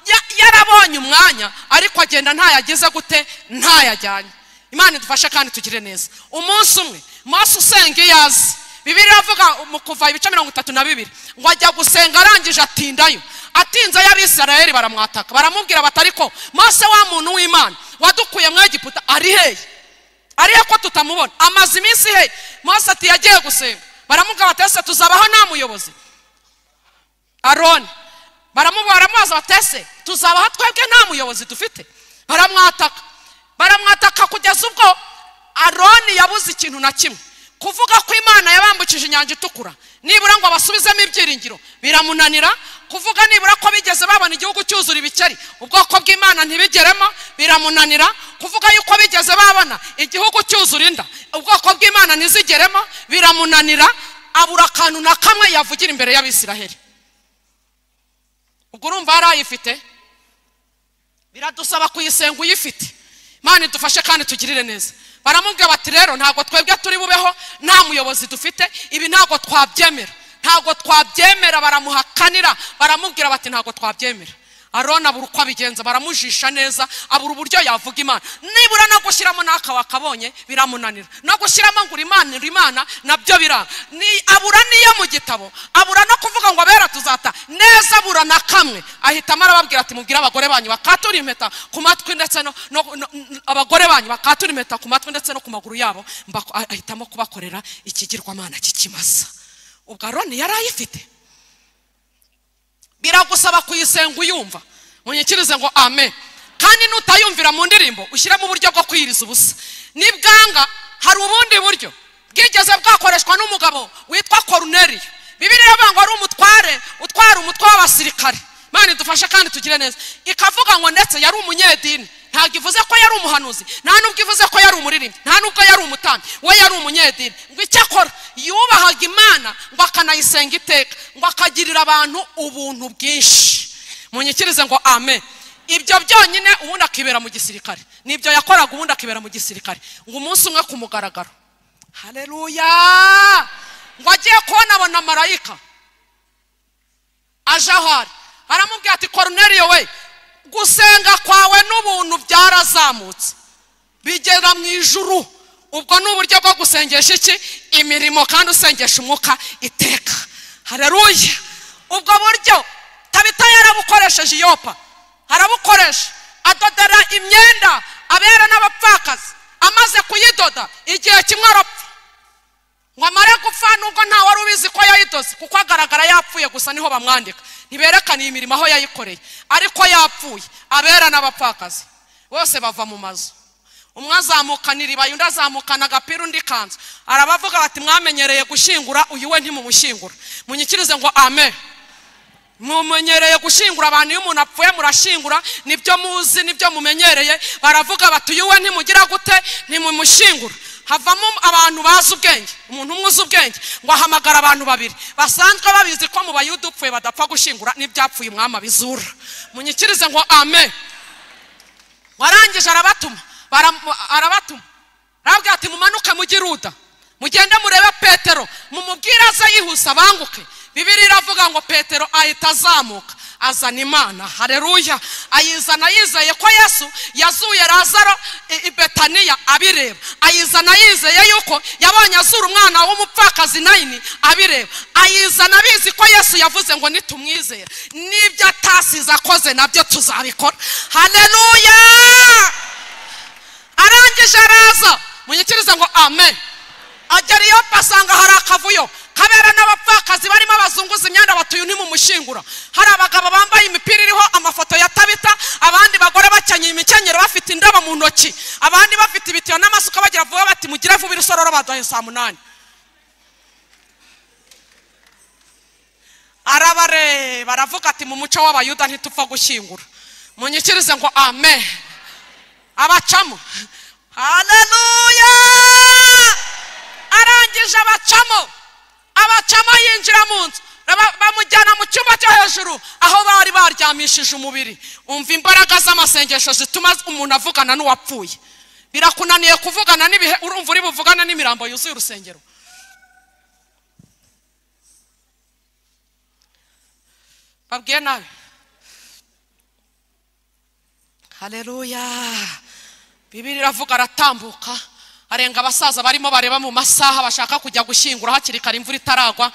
ya- yarabonye umwanya ariko agenda ntayagize gute ntayajyanye imana idufashe kandi tugire neza umunsi umwe mose usenga iyo azi bibiri iravuga mu kuva ibice mirongo itatu na bibiri ngo ajya gusenga arangije atindayo atinze y'abisirayeli baramwataka baramubwira bati ariko mose wa muntu w'imana wadukuye mu egiputa ari hehe ariyo ko tutamubona amaze iminsi he mose ati yagiye gusenga baramubwira bati ese tuzabaho nta muyobozi aroni baramubwira baramubaza bati ese tuzabaho twebwe nta muyobozi dufite baramwataka baramwataka kugeza ubwo aroni yabuze ikintu na kimwe kuvuga ko imana yabambukije inyanja itukura nibura ngo basubizemo ibyiringiro biramunanira kuvuga nibura ko bigeze babona igihugu cyuzura ibikeri ubwoko bw'imana ntibigeremo biramunanira kuvuga yuko bigeze babona igihugu cyuzura inda ubwoko bw'imana ntizigeremo biramunanira abura akantu na kamwe yavugira imbere y'abisiraheli ubwo urumva yari ayifite biradusaba kuyisenga uyifite imana idufashe kandi tugirire neza baramubwira bati rero ntabwo twebwe turi bubeho nta muyobozi dufite ibi ntabwo twabyemera ntabwo twabyemera baramuhakanira baramubwira bati ntabwo twabyemera arona abura uko abigenza baramujisha neza abura uburyo yavuga imana nibura no gushyiramo n'aka wakabonye biramunanira no gushyiramo ngo imana imana nabyo biranga Ni- abura n'iyo mu gitabo abura no kuvuga ngo abera tuzata neza abura na kamwe ahitamo arababwira ati mubwire abagore banyu bakatura impeta ku matwi ndetse no no- no- n- abagore banyu bakatura impeta ku matwi ndetse no ku maguru yabo mbako- ah- ahitamo kubakorera ikigirwamana kikimasa ubwo aroni yari ayifite biragusaba kuyisenga uyumva munyikirize ngo amen kandi nutayumvira mu ndirimbo ushyiremo uburyo bwo kwiyiriza ubusa nibwanga hari ubundi buryo bwigeze bwakoreshwa n'umugabo witwa koruneriyo bibiriya ivuga ngo ari umutware utwara umutwe w'abasirikare imana idufashe kandi tugire neza ikavuga ngo ndetse yari umunyedini ntabwo ivuze ko yari umuhanuzi nta nubwo ivuze ko yari umuririmbyi nta nubwo yari umutambyi we yari umunyedini ngo icyo akora yubahaga imana ngo akanayisenga iteka ngo akagirira abantu ubuntu bwinshi munyikirize ngo amen ibyo byonyine ubundi akibera mu gisirikare nibyo yakoraga ubundi akibera mu gisirikare ngo umunsi umwe ku mugaragaro hareruya ngo agiye kubona abona marayika aje aho ari aramubwira ati koruneriyo we gusenga kwawe n'ubuntu byarazamutse bigera mu ijuru ubwo ni uburyo bwo gusengesha iki imirimo kandi usengesha umwuka iteka hareruya ubwo buryo tabita yarabukoresheje iyopa arabukoresha adodera imyenda abera n'abapfakazi amaze kuyidoda igihe kimwe arapfa ngo amare gupfa nubwo nta wari ubizi ko yayidoze kuko agaragara yapfuye gusa niho bamwandika ntiberekane iyi mirimo aho yayikoreye ariko yapfuye abera n'abapfakazi bose bava mu mazu umwe azamukana iribaye undi azamukana agapira undi kanzu arabavuga bati mwamenyereye gushyingura uyu we ntimumushyingura munyikirize ngo amen mumenyereye gushyingura abantu iyo umuntu apfuye murashyingura nibyo muzi nibyo mumenyereye baravuga bati uyu we ntimugira gute ntimumushyingura havamo abantu bazi ubwenge umuntu umwe uzi ubwenge ngo ahamagara abantu babiri basanzwe babizi ko mu bayuda upfuye badapfa gushyingura n'ibyapfuye umwami abizura munyikirize ngo amen warangije arabatuma baram- arabatuma arabwira ati mumanuke mujye iruda mugende murebe petero mumubwire aze yihuse abanguke bibiri iravuga ngo petero ahita azamuka azana imana hareruya ayizana yizeye ko yesu yazuye razaro i i betaniya abireba ayizana yizeye yuko yabonye azura umwana w'umupfakazi nayini abireba ayizana abizi ko yesu yavuze ngo nitumwizera n'ibyo atasize akoze nabyo tuzabikora hareruya arangije araza munyikirize ngo amen agera iyo asanga hari akavuyo kabera n'abapfakazi barimo abazunguza imyenda batuye ntimumushyingura hari abagabo bambaye imipira iriho amafoto ya tabita abandi bagore bakenyeye imikenyero bafite indabo mu ntoki abandi bafite ibitiyo n'amasuka bagira vuba bati mugire vuba irusororo baduhaye saa munani arabareba aravuga ati mu muco w'abayuda ntitupfa gushyingura munyikirize ngo amen abacamo haleluya arangije abacamo abacamo yinjira mu nzu Raba- bamujyana mu cyumba cyo hejuru aho bari baryamishije umubiri umva imbaraga z'amasengesho zituma umuntu avugana n'uwapfuye birakunaniye kuvugana n'ibihe urumva uri buvugane n'imirambo yuzuye urusengero babwiye nawe haleluya bibiri iravuga aratambuka arenga abasaza barimo bareba mu masaha bashaka kujya gushyingura hakiri kare imvura itaragwa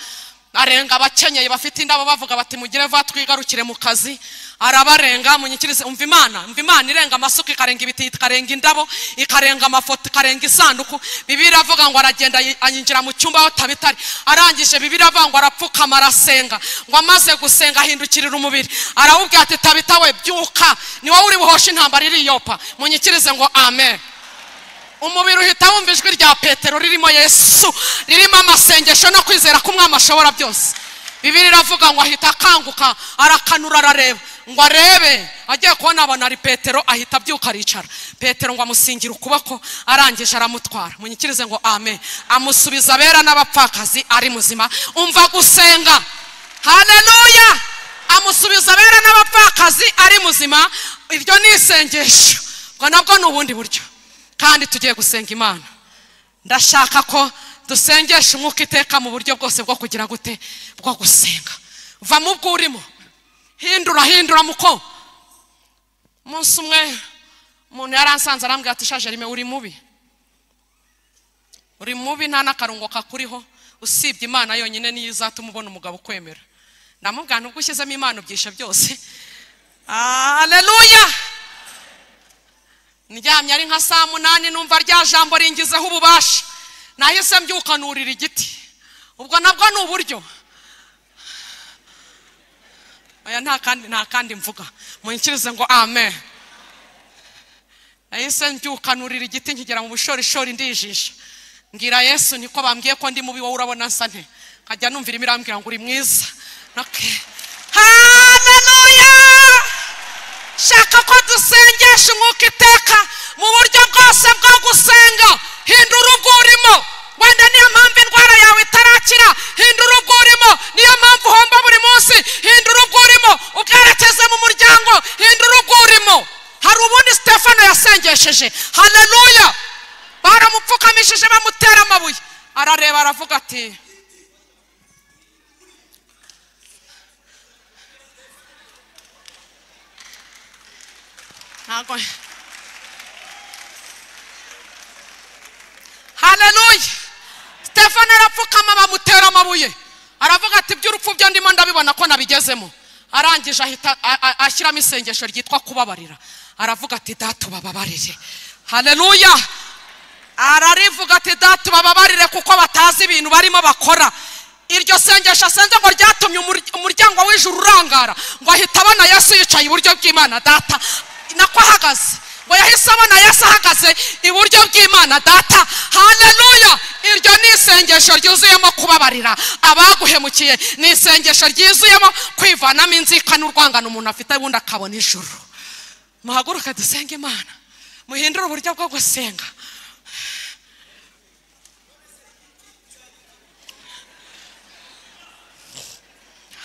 arenga abakenyeye bafite indabo bavuga bati mugire vuba twigarukire mu kazi arabarenga munyikirize umva imana umva imana irenga amasuka ikarenga ibiti ikarenga indabo ikarenga amafoto ikarenga isanduku bibiri iravuga ngo aragenda yi- anyinjira mu cyumba aho tabitari arangije bibiri iravuga ngo arapfukama arasenga ngo amaze gusenga ahindukirira umubiri arawubwira ati tabita we byuka ni wowe uri buhoshe intambara iriyopa munyikirize ngo amen umubiri uhita wumva ijwi rya petero ririmo yesu ririmo amasengesho no kwizera ko umwami ashobora byose bibiri iravuga ngo ahita akanguka arakanura arareba ngo arebe agiye kubona abona ari petero ahita abyuka aricara petero ngo amusingira ukuboko arangije aramutwara munyikirize ngo amen amusubiza abera n'abapfakazi ari muzima umva gusenga haleluya amusubiza abera n'abapfakazi ari muzima iryo ni isengesho ngo nabwo ni ubundi buryo kandi tugiye gusenga imana ndashaka ko dusengeshe umwuka iteka mu buryo bwose bwo kugira gute bwo gusenga va mu bwo urimo hindura hindura muko umunsi umwe umuntu yari asanze arambwira ati shaje rime uri mubi uri mubi nta n'akarungo kakuriho usibye imana yonyine niyo izatuma ubona umugabo ukwemera ndamubwira nubwo ushyizemo imana ubyisha byose aleluya ndyamye ari nka saa munani numva rya jambo ringizeho ububasha nahise mbyuka nurira igiti ubwo nabwo ni uburyo aya nta kandi nta kandi mvuga munyikirize ngo amen nahise mbyuka nurira igiti nkigera mu bushorishori ndijisha mbwira yesu niko bambwiye ko ndi mubi wowe urabona nsa nte nkajya numvira imirambwira ngo uri mwiza haleluya shaka ko dusengesha umwuka iteka mu buryo bwose bwo gusenga hindura ubwo urimo wenda niyo mpamvu indwara yawe itarakira hindura ubwo urimo niyo mpamvu uhomba buri munsi hindura ubwo urimo ubwerekeze mu muryango hindura ubwo urimo hari ubundi stefano yasengesheje haleluya baramupfukamishije bamutera amabuye arareba aravuga ati ntabwo haleluya stefano arapfukama bamutera amabuye aravuga ati iby'urupfu byo ndimo ndabibona ko nabigezemo arangije ahita ashyiramo isengesho ryitwa kubabarira aravuga ati data ubababarire haleluya ararivuga ati data ubababarire kuko batazi ibintu barimo bakora iryo sengesho asenze ngo ryatumye umuryango w'ijuru urangara ngo ahita abona yesu yicaye iburyo bw'imana data nako ahagaze ngo yahise abona yesu ahagaze iburyo bw'imana data haleluya iryo ni isengesho ryuzuyemo kubabarira abaguhemukiye ni isengesho ryuzuyemo kwivanamo inzika n'urwangano umuntu afite ubundi akabona ijuru muhaguruke dusenge imana muhindure uburyo bwo gusenga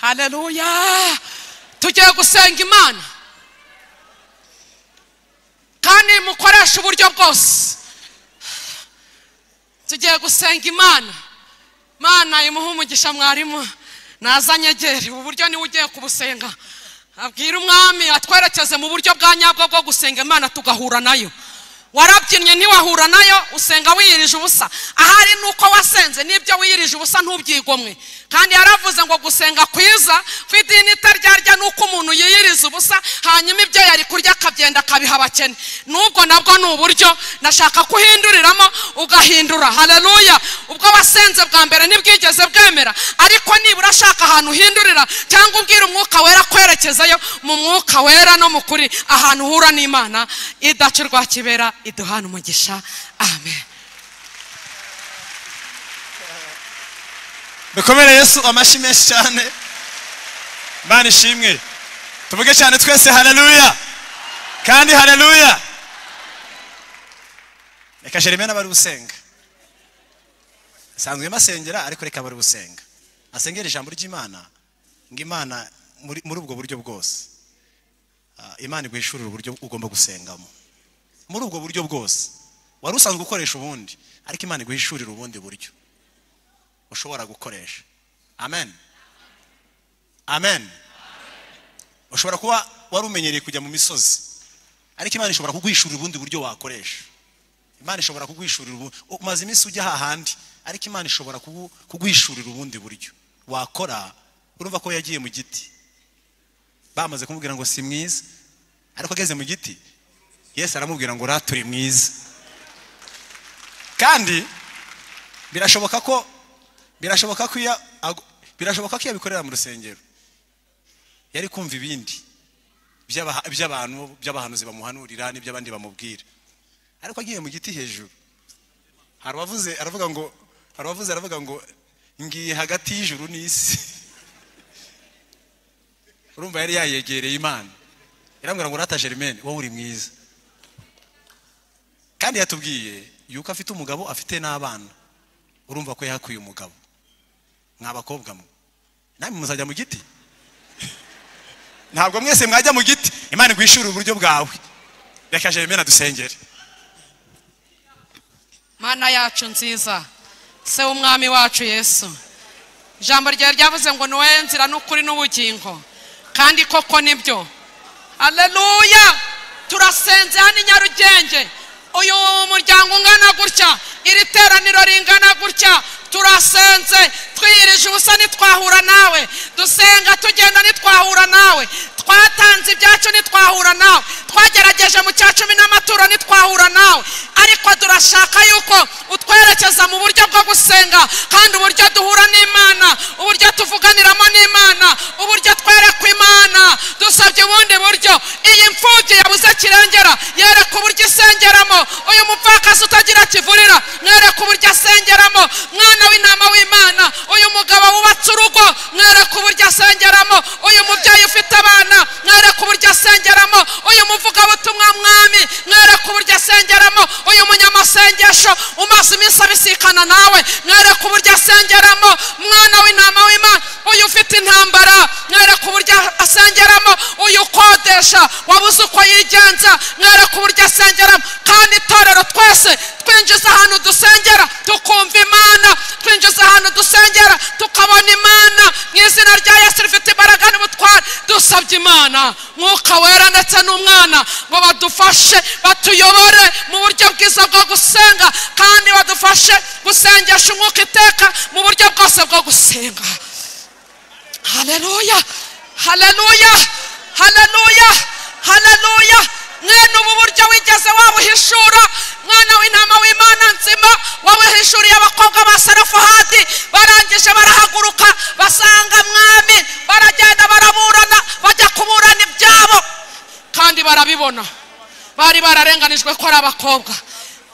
haleluya tugiye gusenga imana kandi mukoresha uburyo bwose tugiye gusenga imana imana imuha umugisha mwarimu ntazanyegere ubu buryo niwe ugiye kubusenga abwira umwami atwerekeze mu buryo bwa nyabwo bwo gusenga imana tugahura nayo warabyinnye ntiwahura nayo usenga wiyirije ubusa ahari ni uko wasenze n'ibyo wiyirije ubusa ntubyigomwe kandi yaravuze ngo gusenga kwiza kw'idini itaryarya ni uko umuntu yiyiriza ubusa hanyuma ibyo yari kurya akabyenda akabiha abakene n'ubwo nabwo ni uburyo nashaka kuhinduriramo ugahindura haleluya ubwo wasenze bwa mbere ntibwigeze bwemera ariko nibura ashaka ahantu uhindurira cyangwa ubwira umwuka wera kwerekezayo mu mwuka wera no mu kuri ahantu uhura n'imana idaca urwa kibera iduhana umugisha amen dukomere yesu amashyi menshi cyane imana ishimwe tuvuge cyane twese haleluya kandi haleluya reka jeremia n'abari gusenga asanzwe masengera ariko reka abari gusenga asengera ijambo ry'imana ngo imana muri ubwo buryo bwose imana iguhishurira uburyo ugomba gusengamo muri ubwo buryo bwose wari usanzwe ukoresha ubundi ariko imana iguhishurira ubundi buryo ushobora gukoresha amen amen ushobora kuba wari umenyereye kujya mu misozi ariko imana ishobora kuguhishurira ubundi buryo wakoresha imana ishobora kuguhishurira ubundi umaze iminsi ujya hahandi ariko imana ishobora kuguhishurira ubundi buryo wakora urumva ko yagiye mu giti bamaze kumubwira ngo si mwiza ariko ageze mu giti yesu aramubwira ngo uriya turi mwiza kandi birashoboka ko birashoboka ko iyo birashoboka ko iyo abikorera mu rusengero yari kumva ibindi by'abantu by'abahanuzi bamuhanurira n'iby'abandi bamubwira ariko agiye mu giti hejuru hari uwavuze aravuga ngo hari uwavuze aravuga ngo ngiye hagati y'ijuru n'isi urumva yari yayegereye imana irambwira ngo urata Germaine wowe uri mwiza kandi yatubwiye yuko afite umugabo afite n'abana urumva ko yahakuye umugabo mwabakobwa mwe namwe muzajya mu giti ntabwo mwese mwajya mu giti imana igwishyura uburyo bwawe reka jeremena dusengere mana yacu nziza se w'umwami wacu yesu ijambo ryawe ryavuze ngo niwowe nzira n'ukuri n'ubugingo kandi koko nibyo aleluya turasenze hano i nyarugenge uyu muryango ungana gutya iri teraniro ringana gutya turasenze twiyirije ubusa ntitwahura nawe dusenga tugenda ntitwahura nawe twatanze ibyacu ntitwahura nawe twagerageje mu cya cumi n'amaturo ntitwahura nawe ariko turashaka yuko utwerekeza mu buryo bwo gusenga kandi uburyo duhura n'imana uburyo tuvuganiramo n'imana uburyo twereka imana dusabye ubundi buryo iyi mfubyi yabuze kirengera yereka uburyo isengeramo uyu mupfakazi utagira kivurira mwereka uburyo asengeramo mwana w'intama w'imana uyu mugabo wubatse urugo mwereka uburyo asengeramo uyu mubyeyi ufite abana mwereka uburyo asengeramo uyu muvugabutumwa mwami mwereka uburyo asengeramo uyu munyamasengesho umaze iminsi abisikana nawe mwereka uburyo asengeramo mwana w'intama w'imana uyu ufite intambara mwereka uburyo asengeramo uyu ukodesha wabuze uko yigenza mwereka uburyo asengeramo kandi itorero twese twinjiza ahantu dusengera tukumva imana twinjiza ahantu dusengera tukabona imana mu izina rya yesu rifite imbaraga n'ubutware dusabye imana mwuka wera ndetse n'umwana ngo badufashe batuyobore mu buryo bwiza bwo gusenga kandi badufashe gusengesha umwuka iteka mu buryo bwose bwo gusenga haleluya haleluya haleluya haleluya mwene ubu buryo wigeze wabuhishura mwana w'intama w'imana nzima wabuhishuriye abakobwa ba sarafahadi barangije barahaguruka basanga mwami baragenda baraburana bajya kuburana ibyabo kandi barabibona bari bararenganijwe ko ari abakobwa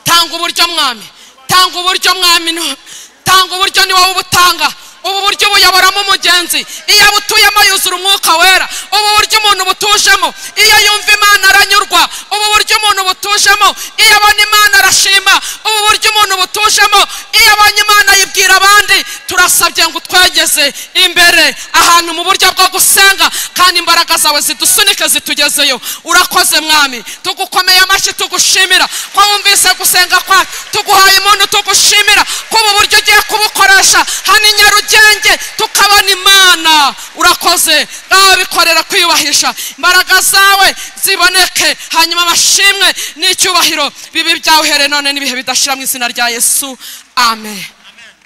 tanga uburyo mwami tanga uburyo mwami no- tanga uburyo ni wowe ubutanga ubu buryo buyoboramo umugenzi iyo abutuyemo yuzura umwuka wera ubu buryo umuntu butujemo iyo yumva imana aranyurwa ubu buryo umuntu butujemo iyo abona imana arashima ubu buryo umuntu butujemo iyo abonye imana yibwira abandi turasabye ngo utwegeze imbere ahantu mu buryo bwo gusenga kandi imbaraga zawe zidusunike zitugezeyo urakoze mwami tugukomeye amashyi tugushimira ko wumvise gusenga kwacu tuguhaye umuntu tugushimira ko ubu buryo ugiye kubukoresha hano i nyarugenge tukabona imana urakoze nawe bikorera kwiyubahisha imbaraga zawe ziboneke hanyuma abashimwe n'icyubahiro bibi byawuhere none n'ibihe bidashira mu izina rya yesu amen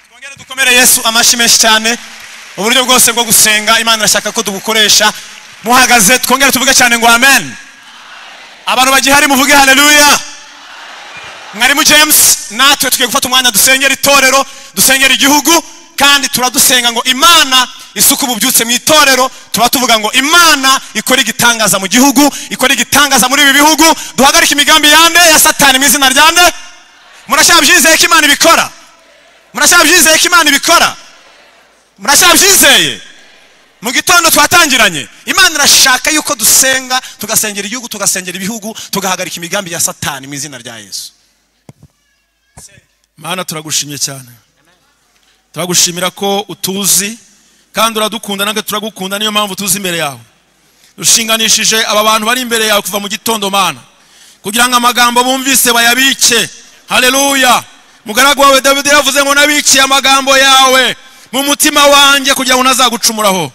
twongere dukomere yesu amashyi menshi cyane uburyo bwose bwo gusenga imana irashaka ko tubukoresha muhagaze twongere tuvuge cyane ngo amen abantu bagihari muvuge haleluya mwarimu james natwe tugiye gufata umwanya dusengera itorero dusengera igihugu kandi turadusenga ngo imana isuku bubyutse mu itorero tuba tuvuga ngo imana ikora igitangaza mu gihugu ikora igitangaza muri ibi bihugu duhagarike imigambi yande ya satani mu izina ryande murashabyizeye ko imana ibikora murashabyizeye ko imana ibikora murashabyizeye mu gitondo twatangiranye imana irashaka yuko dusenga tugasengera igihugu tugasengera ibihugu tugahagarika imigambi ya satani mu izina rya yesu mana turagushimye cyane turagushimira ko utuzi kandi uradukunda natwe turagukunda niyo mpamvu tuzi imbere yawe dushinganishije aba bantu bari imbere yawe kuva mu gitondo mana kugira ngo amagambo bumvise bayabike haleluya mugaragu wawe dawidi yavuze ngo nabikiye amagambo yawe mu mutima wanjye kugira ngo ntazagucumuraho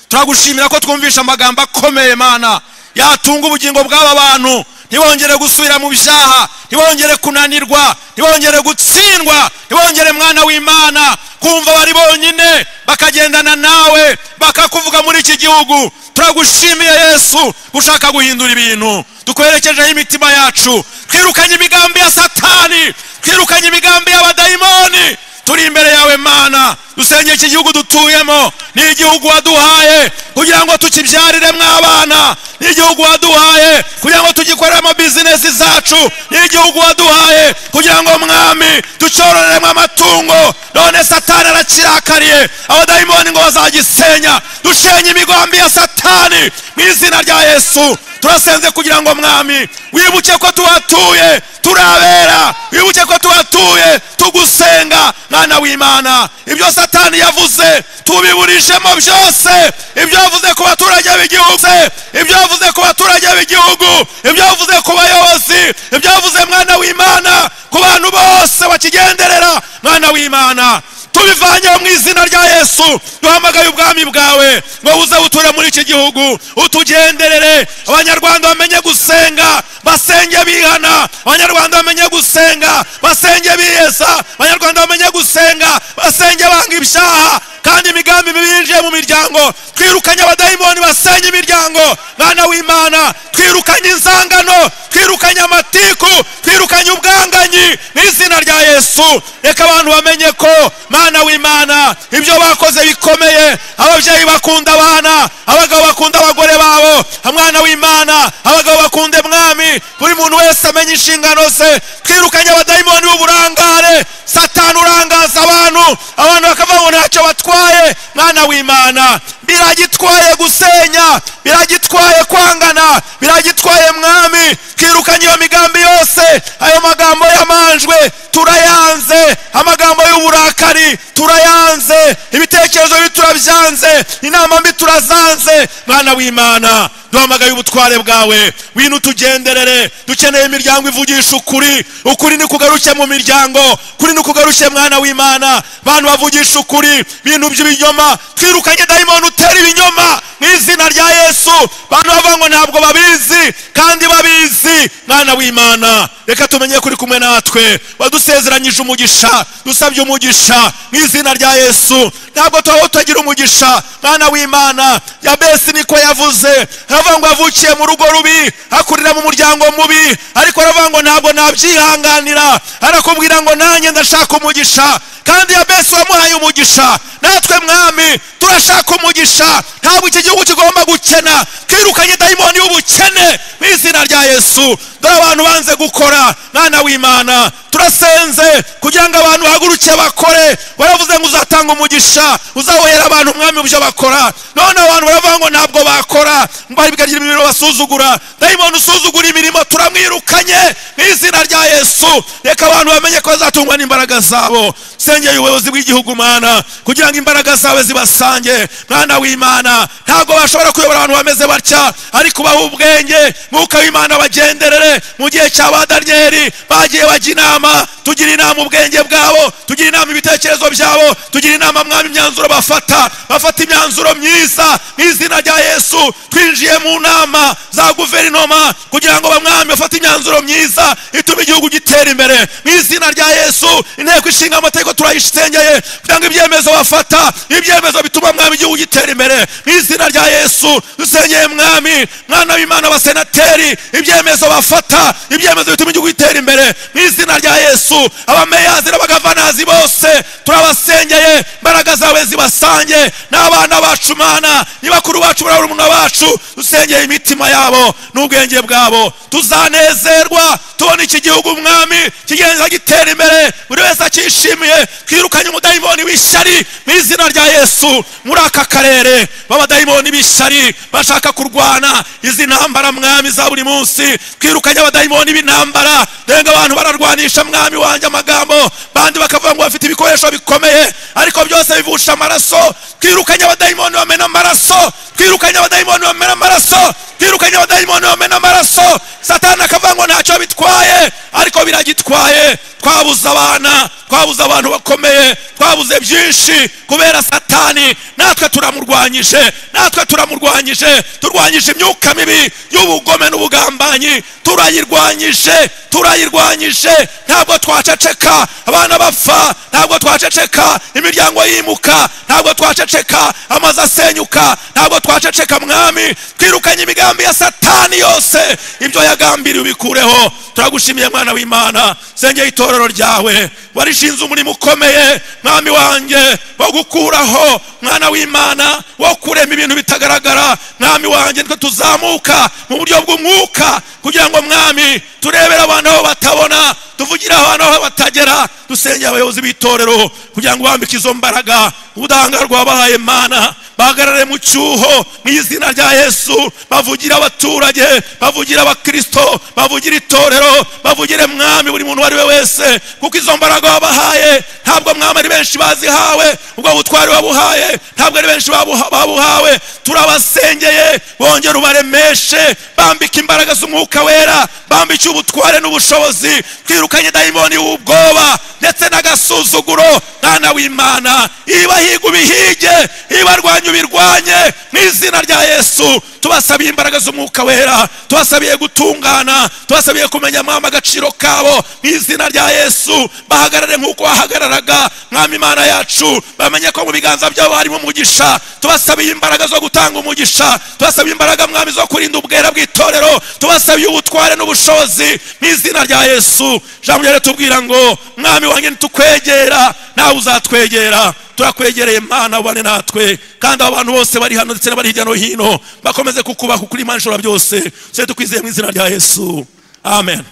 turagushimira ko twumvisha amagambo akomeye mana yatunga ubugingo bw'aba bantu ntibongere gusubira mu byaha ntibongere kunanirwa ntibongere gutsindwa ntibongere mwana w'imana kumva bari bonyine bakagendana nawe bakakuvuga muri iki gihugu turagushimiye yesu gushaka guhindura ibintu dukwerekejeho imitima yacu twirukanye imigambi ya satani twirukanye imigambi y'abadayimoni turi imbere yawe mana dusenge iki gihugu dutuyemo ni igihugu waduhaye kugira ngo tukibyariremo abana ni igihugu waduhaye kugira ngo tugikoreremo bizinesi zacu ni igihugu waduhaye kugira ngo mwami ducyororeremo amatungo none satani arakirakariye abadayimoni ngo bazagisenya dushenye imigambi ya satani mu izina rya yesu turasenze kugira ngo mwami wibuke ko tuhatuye turabera wibuke ko tuhatuye tugusenga mwana w'imana ibyo satani yavuze tubiburishemo byose ibyo yavuze ku baturage b'igihugu ibyo yavuze ku baturage b'igihugu ibyo yavuze ku bayobozi bose ibyavuze mwana w'imana ku bantu bose bakigenderera mwana w'imana tubivanyeho mu izina rya yesu duhamagaye ubwami bwawe ngo buze buture muri iki gihugu utugenderere abanyarwanda bamenye gusenga basenge bihana abanyarwanda bamenye gusenga basenge biyesa abanyarwanda bamenye gusenga basenge banga ibyaha kandi imigambi mibi yinjiye mu miryango twirukanye abadayimoni basenya imiryango mwana w'imana twirukanye inzangano twirukanye amatiku twirukanye ubwanganyi mu izina rya yesu reka abantu bamenye ko mwana w'imana ibyo bakoze bikomeye ababyeyi bakunda abana abagabo bakunda abagore babo mwana w'imana abagabo bakunda mwami buri muntu wese amenye inshingano ze twirukanye abadayimoni b'uburangare satani urangaza abantu abantu bakava ngo ntacyo batwaye mwana w'imana biragitwaye gusenya biragitwaye kwangana biragitwaye mwami twirukanye iyo migambi yose ayo magambo yamanjwe turayanze amagambo y'uburakari turayanze ibitekerezo bibi turabyanze inama mbi turazanze mwana w'imana duhamagaye ubutware bwawe wino utugenderere dukeneye imiryango ivugisha ukuri ukuri ni kugaruke mu miryango kuri ni kugaruke mwana w'imana bantu bavugisha ukuri bintu by'ibinyoma twirukanye dayimoni utera ibinyoma mu izina rya yesu bantu bavuga ngo ntabwo babizi kandi babizi mwana w'imana reka tumenye kuri kumwe natwe wadusezeranyije umugisha dusabye umugisha mu izina rya yesu ntabwo twaba tutagira umugisha mwana w'imana yabesi niko yavuze aravuga ngo yavukiye mu rugo rubi akurira mu muryango mubi ariko aravuga ngo ntabwo nabyihanganira arakubwira ngo nanjye ndashaka umugisha kandi yabesi wamuhaye umugisha natwe mwami turashaka umugisha ntabwo iki gihugu kigomba gukena twirukanye dayimoni y'ubukene mu izina rya yesu dore abantu banze gukora mwana w'imana turasenze kugira ngo abantu bahaguruke bakore baravuze ngo uzatanga umugisha uzahohera abantu umwami mu byo bakora none abantu baravuga ngo ntabwo bakora bikagira imirimo basuzugura dayimoni usuzugura imirimo turamwirukanye mu izina rya yesu reka abantu bamenye ko bazatungwa n'imbaraga zabo sengeye ubuyobozi bw'igihugu mwana kugira ngo imbaraga zawe zibasange mwana w'imana ntabwo bashobora kuyobora abantu bameze batya ariko ubaha ubwenge mwuka w'imana bagenderere mu gihe cya ba daniyeli bagiye bajya inama tugira inama ubwenge bwabo tugira inama ibitekerezo byabo tugira inama mwami imyanzuro bafata bafata imyanzuro myiza mu izina rya yesu twinjiye mu nama za guverinoma kugira ngo bamwami bafate imyanzuro myiza ituma igihugu gitera imbere mu izina rya yesu inteko ishinga amategeko turayisengeye kugira ngo ibyemezo bafata ibyemezo bituma mwami igihugu gitera imbere mu izina rya yesu dusengeye mwami mwana w'imana abasenateri ibyemezo bafata ibyemezo bituma igihugu gitera imbere mu izina rya yesu abameyazi n'abagavanazi bose turabasengeye imbaraga zawe zibasange n'abana bacu mana ni bakuru bacu barabura bacu dusengeye imitima yabo n'ubwenge bwabo tuzanezerwa tubona iki gihugu umwami kigenda gitera imbere buri wese akishimiye twirukanye umudayimoni w'ishyari mu izina rya yesu muri aka karere b'abadayimoni b'ishyari bashaka kurwana izi ntambara mwami za buri munsi twirukanye abadayimoni b'intambara denga abantu bararwanisha mwami wanjye amagambo bandi bakavuga ngo bafite ibikoresho bikomeye ariko byose bivusha amaraso twirukanye abadayimoni bamena amaraso twirukanye abadayimoni bamena amaraso twirukanye abadayimoni bamena amaraso satani akavuga ngo ntacyo bitwaye ariko biragitwaye twabuze abana twabuze abantu bakomeye twabuze byinshi kubera satani natwe turamurwanyije natwe turamurwanyije turwanyije imyuka mibi y'ubugome n'ubugambanyi turayirwanyije turayirwanyije ntabwo twaceceka abana bapfa ntabwo twaceceka imiryango yimuka ntabwo twaceceka amazu asenyuka ntabwo twaceceka mwami twirukanye imigambi ya satani yose ibyo yagambiriye ubikureho turagushimiye mwana w'imana sengeye itorero ryawe warishinze umurimo ukomeye mwami wanjye wo gukuraho mwana w'imana wo kurema ibintu bitagaragara mwami wanjye nitwe tuzamuka mu buryo bw'umwuka kugira ngo mwami turebere abantu aho batabona tuvugire abantu aho batagera dusengera abayobozi b'itorero kugira ngo bambike izo mbaraga ubudahangarwa wabahaye mana bahagarare mu cyuho mu izina rya yesu bavugire abaturage bavugire abakristo bavugire itorero bavugire mwami buri muntu uwo ari we wese kuko izo mbaraga wabahaye ntabwo mwami ari benshi bazihawe ubwo butwari wabuhaye ntabwo ari benshi babuha- babuhawe turabasengeye bongere ubaremeshe bambike imbaraga z'umwuka wera bambike ubutware n'ubushobozi twirukanye dayimoni w'ubwoba ndetse n'agasuzuguro mwana w'imana ibahiga ubihige ibarwanya ubirwanye mu izina rya yesu tubasabiye imbaraga z'umwuka wera tubasabiye gutungana tubasabiye kumenya mwami agaciro kabo mu izina rya yesu bahagarare nk'uko wahagararaga mwami imana yacu bamenye ko mu biganza byabo harimo umugisha tubasabiye imbaraga zo gutanga umugisha tubasabiye imbaraga mwami zo kurinda ubwera bw'itorero tubasabiye ubutware n'ubushobozi mu izina rya yesu jambo rero tubwira ngo mwami wanjye nitukwegera nawe uzatwegera turakwegereye mana ubane natwe kandi abo bantu bose bari hano ndetse n'abari hirya no hino bakomeze kukubaha ukuri imana ishobora byose tujye tukwizeye mu izina rya yesu amen